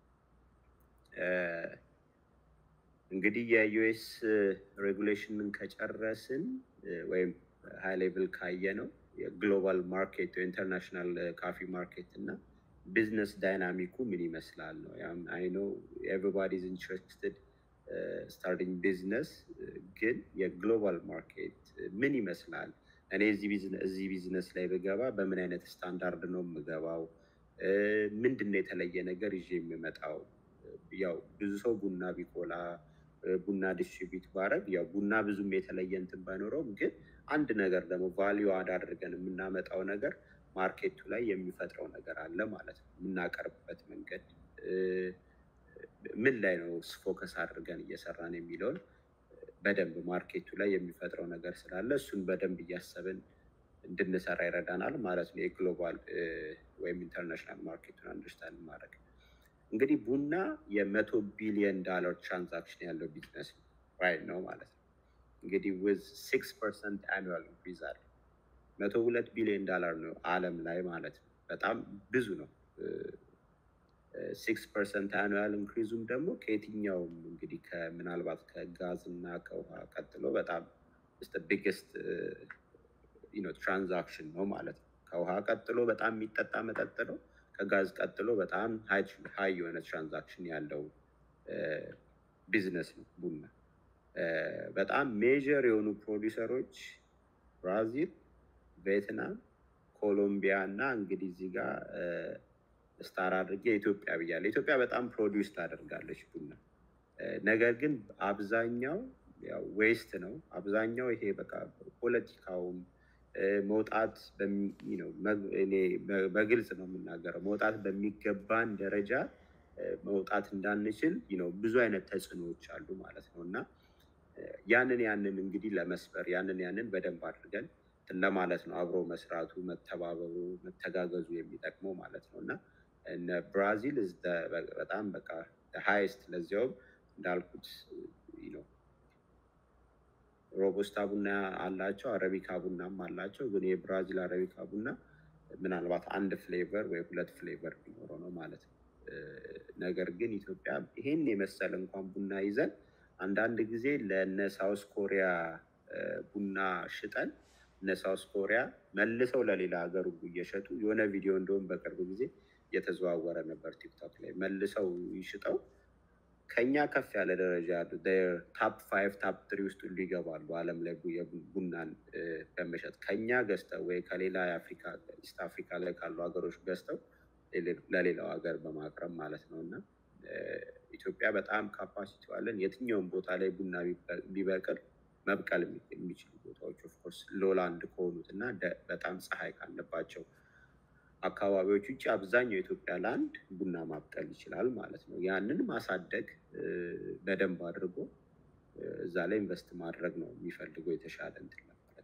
እንግዲህ የዩኤስ ሬጉሌሽንን ከጨረስን ወይም ሃይ ሌቭል ካየ ነው የግሎባል ማርኬት ኢንተርናሽናል ካፊ ማርኬት እና ቢዝነስ ዳይናሚኩ ምን ይመስላል ነው። አይ ኖ ኤቨሪባዲ ኢዝ ኢንትረስትድ ስታርቲንግ ቢዝነስ፣ ግን የግሎባል ማርኬት ምን ይመስላል? እኔ እዚህ ቢዝነስ ላይ ብገባ በምን አይነት ስታንዳርድ ነው የምገባው? ምንድን ነው የተለየ ነገር ይዤ የምመጣው? ያው ብዙ ሰው ቡና ቢቆላ ቡና ዲስትሪቢዩት ባረግ ያው ቡና ብዙም የተለየ እንትን ባይኖረውም ግን አንድ ነገር ደግሞ ቫሊዩ አድ አድርገን የምናመጣው ነገር ማርኬቱ ላይ የሚፈጥረው ነገር አለ ማለት ነው። የምናቀርብበት መንገድ ምን ላይ ነው ፎከስ አድርገን እየሰራን የሚለውን በደንብ ማርኬቱ ላይ የሚፈጥረው ነገር ስላለ እሱን በደንብ እያሰብን እንድንሰራ ይረዳናል ማለት ነው። የግሎባል ወይም ኢንተርናሽናል ማርኬቱን አንደርስታንድ ማድረግ እንግዲህ ቡና የመቶ ቢሊዮን ዳላር ትራንዛክሽን ያለው ቢዝነስ ራይት ነው ማለት ነው። እንግዲህ ዊዝ ሲክስ ፐርሰንት አኑዋል ኢንክሪዝ አለ መቶ ሁለት ቢሊዮን ዳላር ነው ዓለም ላይ ማለት ነው። በጣም ብዙ ነው። ሲክስ ፐርሰንት አኑዋል ኢንክሪዙም ደግሞ ከየትኛውም እንግዲህ ምናልባት ከጋዝ እና ከውሃ ቀጥሎ በጣም ቢግስት ትራንዛክሽን ነው ማለት ነው። ከውሃ ቀጥሎ በጣም የሚጠጣ መጠጥ ነው። ከጋዝ ቀጥሎ በጣም ሀይ የሆነ ትራንዛክሽን ያለው ቢዝነስ ነው ቡና። በጣም ሜጀር የሆኑ ፕሮዲውሰሮች ብራዚል፣ ቬትናም፣ ኮሎምቢያ እና እንግዲህ እዚህ ጋር ስታር አድርጌ ኢትዮጵያ ብያለሁ። ኢትዮጵያ በጣም ፕሮዲውስ ታደርጋለች ቡና ነገር ግን አብዛኛው ያው ዌስት ነው። አብዛኛው ይሄ በቃ ፖለቲካውም መውጣት እኔ በግልጽ ነው የምናገረው መውጣት በሚገባን ደረጃ መውጣት እንዳንችል ነው ብዙ አይነት ተጽዕኖዎች አሉ ማለት ነው እና ያንን ያንን እንግዲህ ለመስበር ያንን ያንን በደንብ አድርገን ለማለት ነው አብሮ መስራቱ፣ መተባበሩ፣ መተጋገዙ የሚጠቅመው ማለት ነው እና እነ ብራዚል በጣም በቃ ሃይስት ለዚያውም እንዳልኩት ነው ሮቦስታ ቡና አላቸው፣ አረቢካ ቡናም አላቸው። ግን የብራዚል አረቢካ ቡና ምናልባት አንድ ፍሌቨር ወይ ሁለት ፍሌቨር ቢኖረው ነው ማለት ነው። ነገር ግን ኢትዮጵያ ይሄን የመሰለ እንኳን ቡና ይዘን አንዳንድ ጊዜ ለነ ሳውስ ኮሪያ ቡና ሽጠን እነ ሳውስ ኮሪያ መልሰው ለሌላ ሀገር ሁሉ እየሸጡ የሆነ ቪዲዮ እንደውም በቅርብ ጊዜ እየተዘዋወረ ነበር ቲክቶክ ላይ መልሰው ይሽጠው ከኛ ከፍ ያለ ደረጃ ያሉ ታፕ ፋይቭ ታፕ ትሪ ውስጥ ሁሉ ይገባሉ። ዓለም ላይ ቡናን በመሸጥ ከኛ ገዝተው ወይ ከሌላ የአፍሪካ ኢስት አፍሪካ ላይ ካሉ ሀገሮች ገዝተው ለሌላው ሀገር በማቅረብ ማለት ነው እና ኢትዮጵያ በጣም ካፓሲቲ አለን። የትኛውም ቦታ ላይ ቡና ቢበቅል መብቀል የሚችሉ ቦታዎች ኦፍኮርስ ሎላንድ ከሆኑት እና በጣም ፀሐይ ካለባቸው አካባቢዎች ውጭ አብዛኛው የኢትዮጵያ ላንድ ቡና ማብቀል ይችላል ማለት ነው። ያንን ማሳደግ በደንብ አድርጎ እዛ ላይ ኢንቨስት ማድረግ ነው የሚፈልገው የተሻለ እንትን ለማለት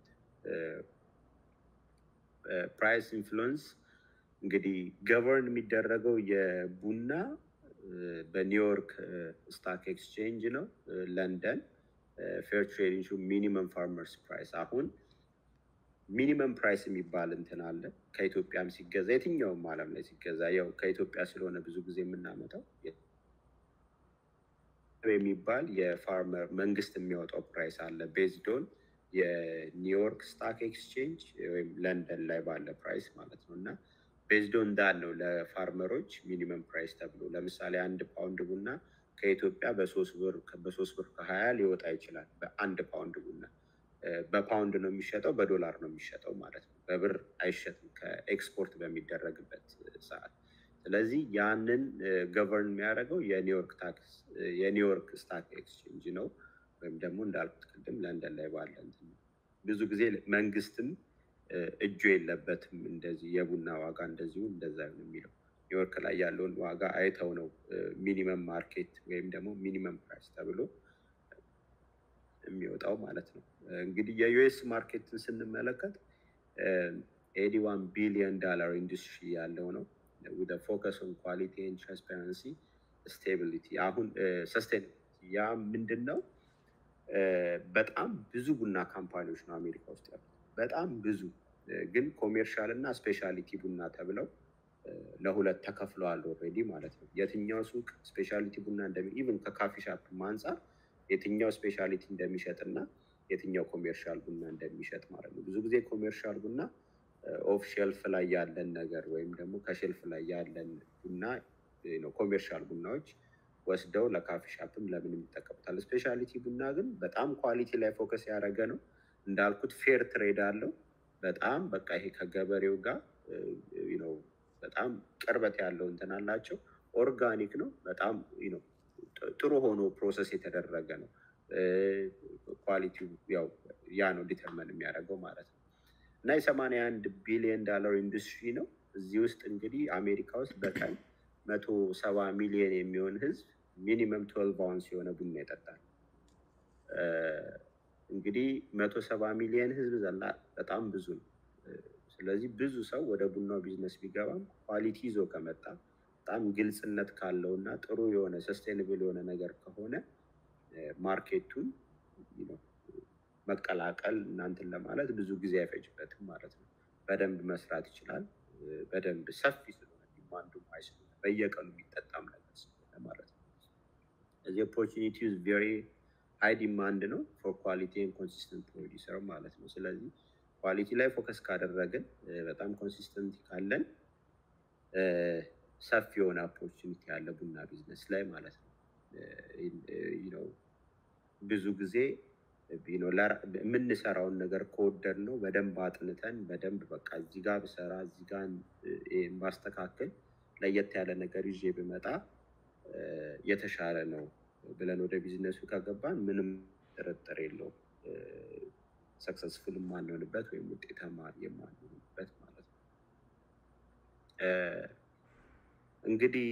ፕራይስ ኢንፍሉዌንስ እንግዲህ ገቨርን የሚደረገው የቡና በኒውዮርክ ስታክ ኤክስቼንጅ ነው። ለንደን ፌር ትሬዲንግ ሚኒመም ፋርመርስ ፕራይስ አሁን ሚኒመም ፕራይስ የሚባል እንትን አለ። ከኢትዮጵያም ሲገዛ የትኛውም ዓለም ላይ ሲገዛ ያው ከኢትዮጵያ ስለሆነ ብዙ ጊዜ የምናመጣው የሚባል የፋርመር መንግስት የሚያወጣው ፕራይስ አለ ቤዝዶን የኒውዮርክ ስታክ ኤክስቼንጅ ወይም ለንደን ላይ ባለ ፕራይስ ማለት ነው እና ቤዝዶን ዳን ነው ለፋርመሮች ሚኒመም ፕራይስ ተብሎ ለምሳሌ አንድ ፓውንድ ቡና ከኢትዮጵያ በሶስት ብር በሶስት ብር ከሀያ ሊወጣ ይችላል። በአንድ ፓውንድ ቡና በፓውንድ ነው የሚሸጠው፣ በዶላር ነው የሚሸጠው ማለት ነው። በብር አይሸጥም ከኤክስፖርት በሚደረግበት ሰዓት። ስለዚህ ያንን ገቨርን የሚያደርገው የኒውዮርክ ታክስ የኒውዮርክ ስታክ ኤክስቼንጅ ነው፣ ወይም ደግሞ እንዳልኩት ቅድም ለንደን ላይ ባለ እንትን ነው። ብዙ ጊዜ መንግስትም እጁ የለበትም። እንደዚህ የቡና ዋጋ እንደዚሁ እንደዛ ነው የሚለው ኒውዮርክ ላይ ያለውን ዋጋ አይተው ነው ሚኒመም ማርኬት ወይም ደግሞ ሚኒመም ፕራይስ ተብሎ የሚወጣው ማለት ነው። እንግዲህ የዩኤስ ማርኬትን ስንመለከት ኤዲ ዋን ቢሊዮን ዳላር ኢንዱስትሪ ያለው ነው ዊዝ ፎከስ ኦን ኳሊቲ ኤንድ ትራንስፓረንሲ ስቴቢሊቲ። አሁን ሰስቴን ያ ምንድን ነው? በጣም ብዙ ቡና ካምፓኒዎች ነው አሜሪካ ውስጥ ያሉት በጣም ብዙ ግን ኮሜርሻል እና ስፔሻሊቲ ቡና ተብለው ለሁለት ተከፍለዋል ኦልሬዲ ማለት ነው። የትኛው ሱቅ ስፔሻሊቲ ቡና እንደሚ ኢቭን ከካፊ ሻፕ አንጻር የትኛው ስፔሻሊቲ እንደሚሸጥ እና የትኛው ኮሜርሻል ቡና እንደሚሸጥ ማለት ነው። ብዙ ጊዜ ኮሜርሻል ቡና ኦፍ ሼልፍ ላይ ያለን ነገር ወይም ደግሞ ከሼልፍ ላይ ያለን ቡና ኮሜርሻል ቡናዎች ወስደው ለካፊ ሻፕም ለምንም ይጠቀሙታል። ስፔሻሊቲ ቡና ግን በጣም ኳሊቲ ላይ ፎከስ ያደረገ ነው። እንዳልኩት ፌር ትሬድ አለው። በጣም በቃ ይሄ ከገበሬው ጋር ነው በጣም ቅርበት ያለው እንትን አላቸው። ኦርጋኒክ ነው። በጣም ነው ጥሩ ሆኖ ፕሮሰስ የተደረገ ነው። ኳሊቲው ያው ያ ነው ዲተርመን የሚያደርገው ማለት ነው። እና የሰማንያ አንድ ቢሊዮን ዳላር ኢንዱስትሪ ነው። እዚህ ውስጥ እንግዲህ አሜሪካ ውስጥ በቀን መቶ ሰባ ሚሊዮን የሚሆን ህዝብ ሚኒመም ትዌልቭ አውንስ የሆነ ቡና ይጠጣል። እንግዲህ መቶ ሰባ ሚሊዮን ህዝብ ዘላ በጣም ብዙ ነው። ስለዚህ ብዙ ሰው ወደ ቡናው ቢዝነስ ቢገባም ኳሊቲ ይዞ ከመጣ በጣም ግልጽነት ካለው እና ጥሩ የሆነ ሰስቴንብል የሆነ ነገር ከሆነ ማርኬቱን መቀላቀል እናንትን ለማለት ብዙ ጊዜ አይፈጅበትም ማለት ነው። በደንብ መስራት ይችላል። በደንብ ሰፊ ስለሆነ ዲማንዱ ሀይ ስለሆነ በየቀኑ የሚጠጣም ነገር ስለሆነ ማለት ነው። እዚህ ኦፖርቹኒቲ ቬሪ ሀይ ዲማንድ ነው ፎር ኳሊቲ ኮንሲስተንት ፕሮዲሰር ማለት ነው። ስለዚህ ኳሊቲ ላይ ፎከስ ካደረግን በጣም ኮንሲስተንት ካለን ሰፊ የሆነ ኦፖርቹኒቲ ያለ ቡና ቢዝነስ ላይ ማለት ነው። ብዙ ብዙ ጊዜ የምንሰራውን ነገር ከወደድ ነው በደንብ አጥንተን በደንብ በቃ እዚህ ጋር ብሰራ እዚህ ጋር ባስተካክል ለየት ያለ ነገር ይዤ ብመጣ የተሻለ ነው ብለን ወደ ቢዝነሱ ከገባን ምንም ጥርጥር የለውም ሰክሰስፉል የማንሆንበት ወይም ውጤታማ የማንሆንበት ማለት ነው። እንግዲህ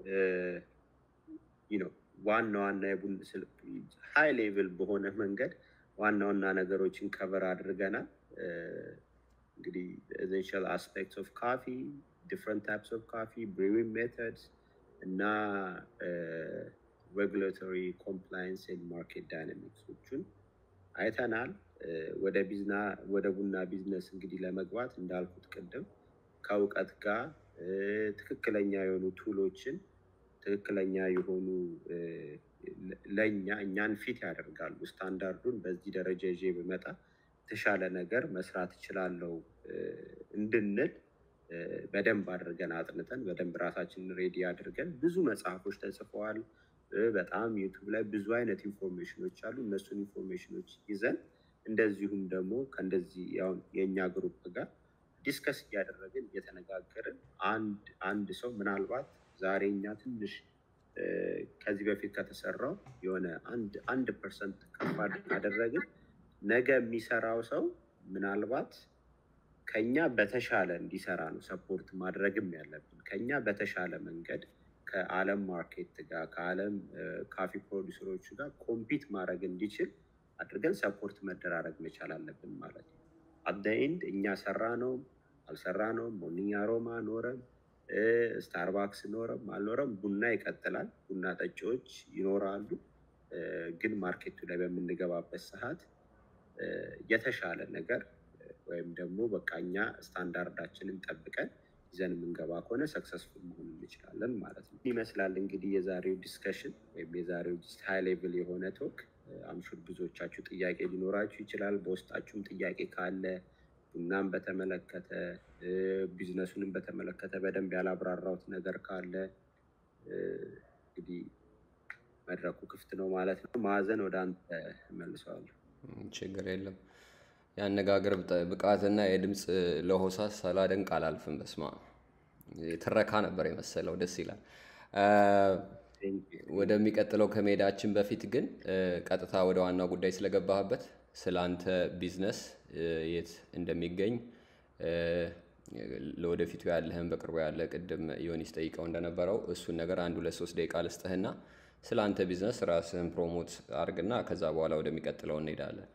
ነው ዋና ዋና ሀይ ሌቭል በሆነ መንገድ ዋና ዋና ነገሮችን ከቨር አድርገናል። እንግዲህ ኤሴንሻል አስፔክትስ ኦፍ ካፊ፣ ዲፍረንት ታይፕስ ኦፍ ካፊ፣ ብሪዊንግ ሜተድስ እና ሬጉላቶሪ ኮምፕላይንስ ኤንድ ማርኬት ዳይናሚክሶቹን አይተናል። ወደ ቢዝና ወደ ቡና ቢዝነስ እንግዲህ ለመግባት እንዳልኩት ቅድም ከእውቀት ጋር ትክክለኛ የሆኑ ቱሎችን ትክክለኛ የሆኑ ለእኛ እኛን ፊት ያደርጋሉ። ስታንዳርዱን በዚህ ደረጃ ይዤ ብመጣ የተሻለ ነገር መስራት እችላለሁ እንድንል በደንብ አድርገን አጥንተን በደንብ ራሳችንን ሬዲ አድርገን ብዙ መጽሐፎች ተጽፈዋል። በጣም ዩቱብ ላይ ብዙ አይነት ኢንፎርሜሽኖች አሉ። እነሱን ኢንፎርሜሽኖች ይዘን እንደዚሁም ደግሞ ከእንደዚህ ያው የእኛ ግሩፕ ጋር ዲስከስ እያደረግን እየተነጋገርን አንድ አንድ ሰው ምናልባት ዛሬ እኛ ትንሽ ከዚህ በፊት ከተሰራው የሆነ አንድ አንድ ፐርሰንት ከፍ ካደረግን ነገ የሚሰራው ሰው ምናልባት ከኛ በተሻለ እንዲሰራ ነው ሰፖርት ማድረግም ያለብን። ከኛ በተሻለ መንገድ ከዓለም ማርኬት ጋር ከዓለም ካፊ ፕሮዲሰሮች ጋር ኮምፒት ማድረግ እንዲችል አድርገን ሰፖርት መደራረግ መቻል አለብን ማለት ነው። አደይንድ እኛ ሰራ ነው አልሰራ ነው ሞርኒንግ አሮማ ኖረም ስታርባክስ ኖረም አልኖረም ቡና ይቀጥላል። ቡና ጠጪዎች ይኖራሉ። ግን ማርኬቱ ላይ በምንገባበት ሰዓት የተሻለ ነገር ወይም ደግሞ በቃ እኛ ስታንዳርዳችንን ጠብቀን ይዘን የምንገባ ከሆነ ሰክሰስፉል መሆን እንችላለን ማለት ነው። ይመስላል እንግዲህ የዛሬው ዲስከሽን ወይም የዛሬው ሃይ ሌቭል የሆነ ቶክ አምሹር ብዙዎቻችሁ ጥያቄ ሊኖራችሁ ይችላል። በውስጣችሁም ጥያቄ ካለ ቡናን በተመለከተ ቢዝነሱንም በተመለከተ በደንብ ያላብራራሁት ነገር ካለ እንግዲህ መድረኩ ክፍት ነው ማለት ነው። ማዕዘን ወደ አንተ መልሰዋለሁ። ችግር የለም። የአነጋገር ብቃትና የድምፅ ለሆሳስ ሳላደንቅ አላልፍም። በስማ ትረካ ነበር የመሰለው። ደስ ይላል። ወደሚቀጥለው ከመሄዳችን በፊት ግን ቀጥታ ወደ ዋናው ጉዳይ ስለገባህበት ስለ አንተ ቢዝነስ የት እንደሚገኝ ለወደፊቱ ያለህን በቅርቡ ያለ ቅድም ዮኒስ ጠይቀው እንደነበረው እሱን ነገር አንድ ሁለት ሶስት ደቂቃ ልስጥህና ስለ አንተ ቢዝነስ ራስህን ፕሮሞት አድርግና ከዛ በኋላ ወደሚቀጥለው እንሄዳለን።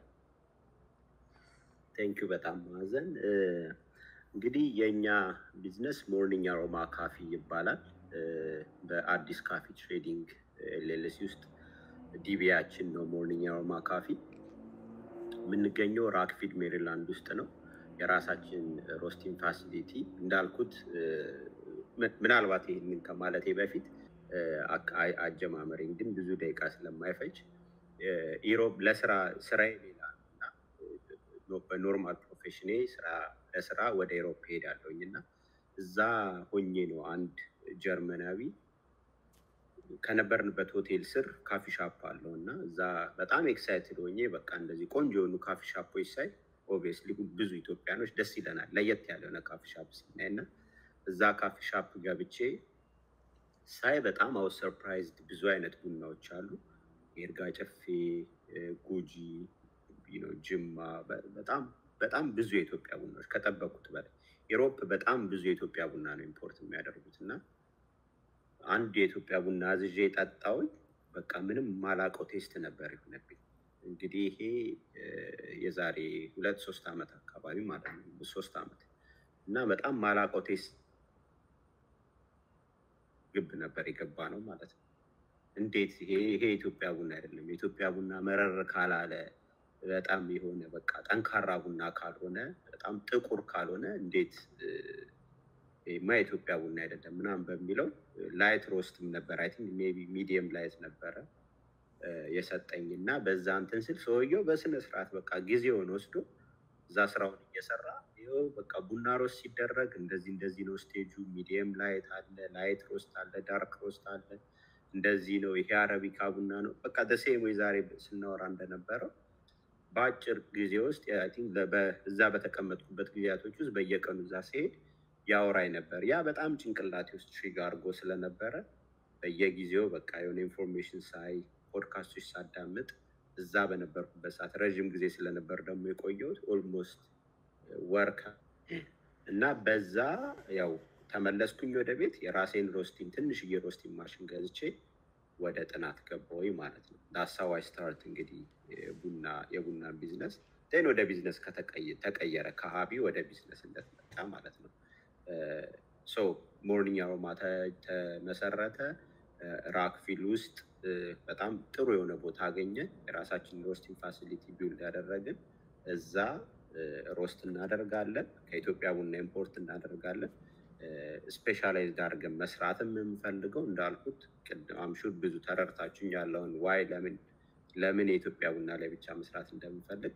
ቴንኪዩ በጣም ማዕዘን። እንግዲህ የእኛ ቢዝነስ ሞርኒንግ አሮማ ካፊ ይባላል። በአዲስ ካፊ ትሬዲንግ ኤልኤልሲ ውስጥ ዲቢያችን ነው ሞርኒንግ አሮማ ካፊ። የምንገኘው ራክፊድ ሜሪላንድ ውስጥ ነው። የራሳችን ሮስቲንግ ፋሲሊቲ እንዳልኩት ምናልባት ይህንን ከማለቴ በፊት አጀማመሬን ግን ብዙ ደቂቃ ስለማይፈጅ ኢሮብ ለስራ ስራዬ ሌላ እና በኖርማል ፕሮፌሽኔ ለስራ ወደ ኤሮፕ ሄዳለሁኝ እና እዛ ሆኜ ነው አንድ ጀርመናዊ ከነበርንበት ሆቴል ስር ካፊ ሻፕ አለው እና እዛ በጣም ኤክሳይትድ ሆኜ በቃ እንደዚህ ቆንጆ የሆኑ ካፊ ሻፖች ሳይ ኦብቪየስሊ ብዙ ኢትዮጵያኖች ደስ ይለናል ለየት ያለ የሆነ ካፊ ሻፕ ስናይ እና እዛ ካፊ ሻፕ ገብቼ ሳይ በጣም አው ሰርፕራይዝድ ብዙ አይነት ቡናዎች አሉ። የእርጋ ጨፌ፣ ጉጂ፣ ጅማ በጣም በጣም ብዙ የኢትዮጵያ ቡናዎች ከጠበቁት በላይ ኢሮፕ በጣም ብዙ የኢትዮጵያ ቡና ነው ኢምፖርት የሚያደርጉት እና አንድ የኢትዮጵያ ቡና አዝዤ ጠጣውኝ። በቃ ምንም ማላቀው ቴስት ነበር የሆነብኝ። እንግዲህ ይሄ የዛሬ ሁለት ሶስት ዓመት አካባቢ ማለት ነው ሶስት ዓመት እና በጣም ማላቀው ቴስት ግብ ነበር የገባ ነው ማለት ነው። እንዴት ይሄ ይሄ የኢትዮጵያ ቡና አይደለም። የኢትዮጵያ ቡና መረር ካላለ በጣም የሆነ በቃ ጠንካራ ቡና ካልሆነ በጣም ጥቁር ካልሆነ እንዴት ማ የኢትዮጵያ ቡና አይደለም ምናምን በሚለው ላይት ሮስትም ነበር አይ ቲንክ ሜይ ቢ ሚዲየም ላይት ነበረ የሰጠኝ እና በዛ እንትን ስል ሰውየው በስነ ስርዓት በቃ ጊዜውን ወስዶ እዛ ስራውን እየሰራ ይኸው በቃ ቡና ሮስት ሲደረግ እንደዚህ እንደዚህ ነው ስቴጁ፣ ሚዲየም ላይት አለ፣ ላይት ሮስት አለ፣ ዳርክ ሮስት አለ፣ እንደዚህ ነው፣ ይሄ አረቢካ ቡና ነው። በቃ ደሴም ወይ ዛሬ ስናወራ እንደነበረው በአጭር ጊዜ ውስጥ እዛ በተቀመጥኩበት ጊዜያቶች ውስጥ በየቀኑ እዛ ሲሄድ ያወራኝ ነበር። ያ በጣም ጭንቅላቴ ውስጥ ትሪግ አድርጎ ስለነበረ በየጊዜው በቃ የሆነ ኢንፎርሜሽን ሳይ ፖድካስቶች ሳዳምጥ እዛ በነበርኩበት ሰዓት ረዥም ጊዜ ስለነበር ደግሞ የቆየሁት ኦልሞስት ወር እና በዛ ያው ተመለስኩኝ ወደ ቤት የራሴን ሮስቲን ትንሽዬ ሮስቲን ማሽን ገዝቼ ወደ ጥናት ገባሁኝ ማለት ነው። ዳሳዋይ ስታርት እንግዲህ ቡና የቡና ቢዝነስ ን ወደ ቢዝነስ ተቀየረ ከሀቢ ወደ ቢዝነስ እንደተመጣ ማለት ነው። ሶ ሞርኒንግ አሮማ ተመሰረተ። ራክፊል ውስጥ በጣም ጥሩ የሆነ ቦታ አገኘን። የራሳችን ሮስቲንግ ፋሲሊቲ ቢውልድ ያደረግን እዛ ሮስት እናደርጋለን። ከኢትዮጵያ ቡና ኢምፖርት እናደርጋለን። ስፔሻላይዝድ አድርገን መስራትም የምንፈልገው እንዳልኩት ቅድም አምሹር ብዙ ተረድታችሁኝ ያለውን ዋይ ለምን ለምን የኢትዮጵያ ቡና ላይ ብቻ መስራት እንደምንፈልግ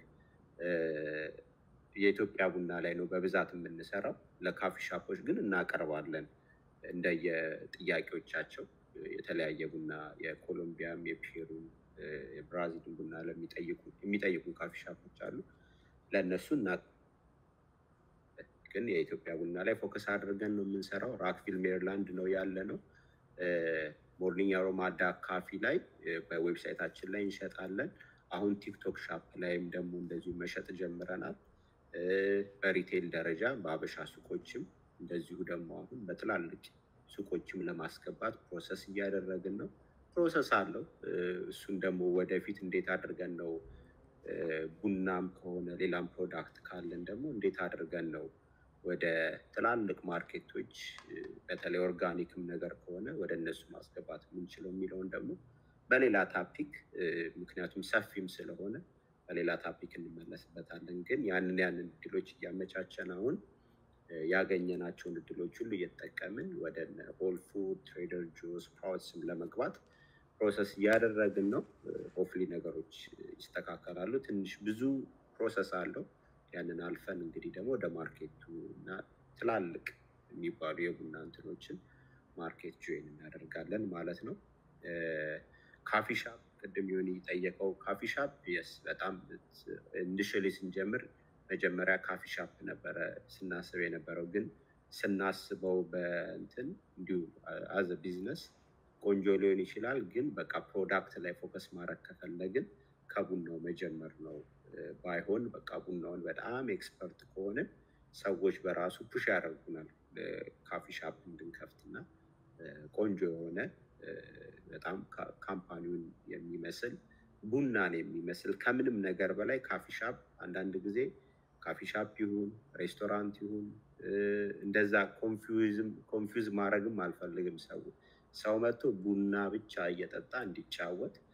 የኢትዮጵያ ቡና ላይ ነው በብዛት የምንሰራው። ለካፊ ሻፖች ግን እናቀርባለን እንደየጥያቄዎቻቸው የተለያየ ቡና የኮሎምቢያም፣ የፔሩም፣ የብራዚልን ቡና የሚጠይቁ ካፊ ሻፖች አሉ። ለእነሱ እና ግን የኢትዮጵያ ቡና ላይ ፎከስ አድርገን ነው የምንሰራው። ራክቪል ሜሪላንድ ነው ያለ ነው። ሞርኒንግ አሮማ ዳክ ካፊ ላይ በዌብሳይታችን ላይ እንሸጣለን። አሁን ቲክቶክ ሻፕ ላይም ደግሞ እንደዚሁ መሸጥ ጀምረናል። በሪቴል ደረጃ በአበሻ ሱቆችም እንደዚሁ ደግሞ አሁን በትላልቅ ሱቆችም ለማስገባት ፕሮሰስ እያደረግን ነው። ፕሮሰስ አለው። እሱን ደግሞ ወደፊት እንዴት አድርገን ነው ቡናም ከሆነ ሌላም ፕሮዳክት ካለን ደግሞ እንዴት አድርገን ነው ወደ ትላልቅ ማርኬቶች በተለይ ኦርጋኒክም ነገር ከሆነ ወደ እነሱ ማስገባት የምንችለው የሚለውን ደግሞ በሌላ ታፒክ ምክንያቱም ሰፊም ስለሆነ በሌላ ታፒክ እንመለስበታለን። ግን ያንን ያንን እድሎች እያመቻቸን አሁን ያገኘናቸውን እድሎች ሁሉ እየተጠቀምን ወደ ሆል ፉድ፣ ትሬደር ጆስ፣ ስፕራውትስም ለመግባት ፕሮሰስ እያደረግን ነው። ሆፍሊ ነገሮች ይስተካከላሉ። ትንሽ ብዙ ፕሮሰስ አለው። ያንን አልፈን እንግዲህ ደግሞ ወደ ማርኬቱ እና ትላልቅ የሚባሉ የቡና እንትኖችን ማርኬት ጆይን እናደርጋለን ማለት ነው። ካፊ ሻፕ ቅድም የሆነ የጠየቀው ካፊ ሻፕ የስ በጣም ኢኒሽሊ ስንጀምር መጀመሪያ ካፊ ሻፕ ነበረ ስናስብ የነበረው ግን ስናስበው በእንትን እንዲሁ አዘ ቢዝነስ ቆንጆ ሊሆን ይችላል። ግን በቃ ፕሮዳክት ላይ ፎከስ ማድረግ ከፈለግን ከቡናው መጀመር ነው። ባይሆን በቃ ቡናውን በጣም ኤክስፐርት ከሆነ ሰዎች በራሱ ፑሽ ያደርጉናል ካፊ ሻፕ እንድንከፍትና ቆንጆ የሆነ በጣም ካምፓኒውን የሚመስል ቡናን የሚመስል ከምንም ነገር በላይ ካፊ ሻፕ አንዳንድ ጊዜ ካፊ ሻፕ ይሁን ሬስቶራንት ይሁን እንደዛ ኮንፊውዝ ማድረግም አልፈልግም። ሰው ሰው መጥቶ ቡና ብቻ እየጠጣ እንዲጫወት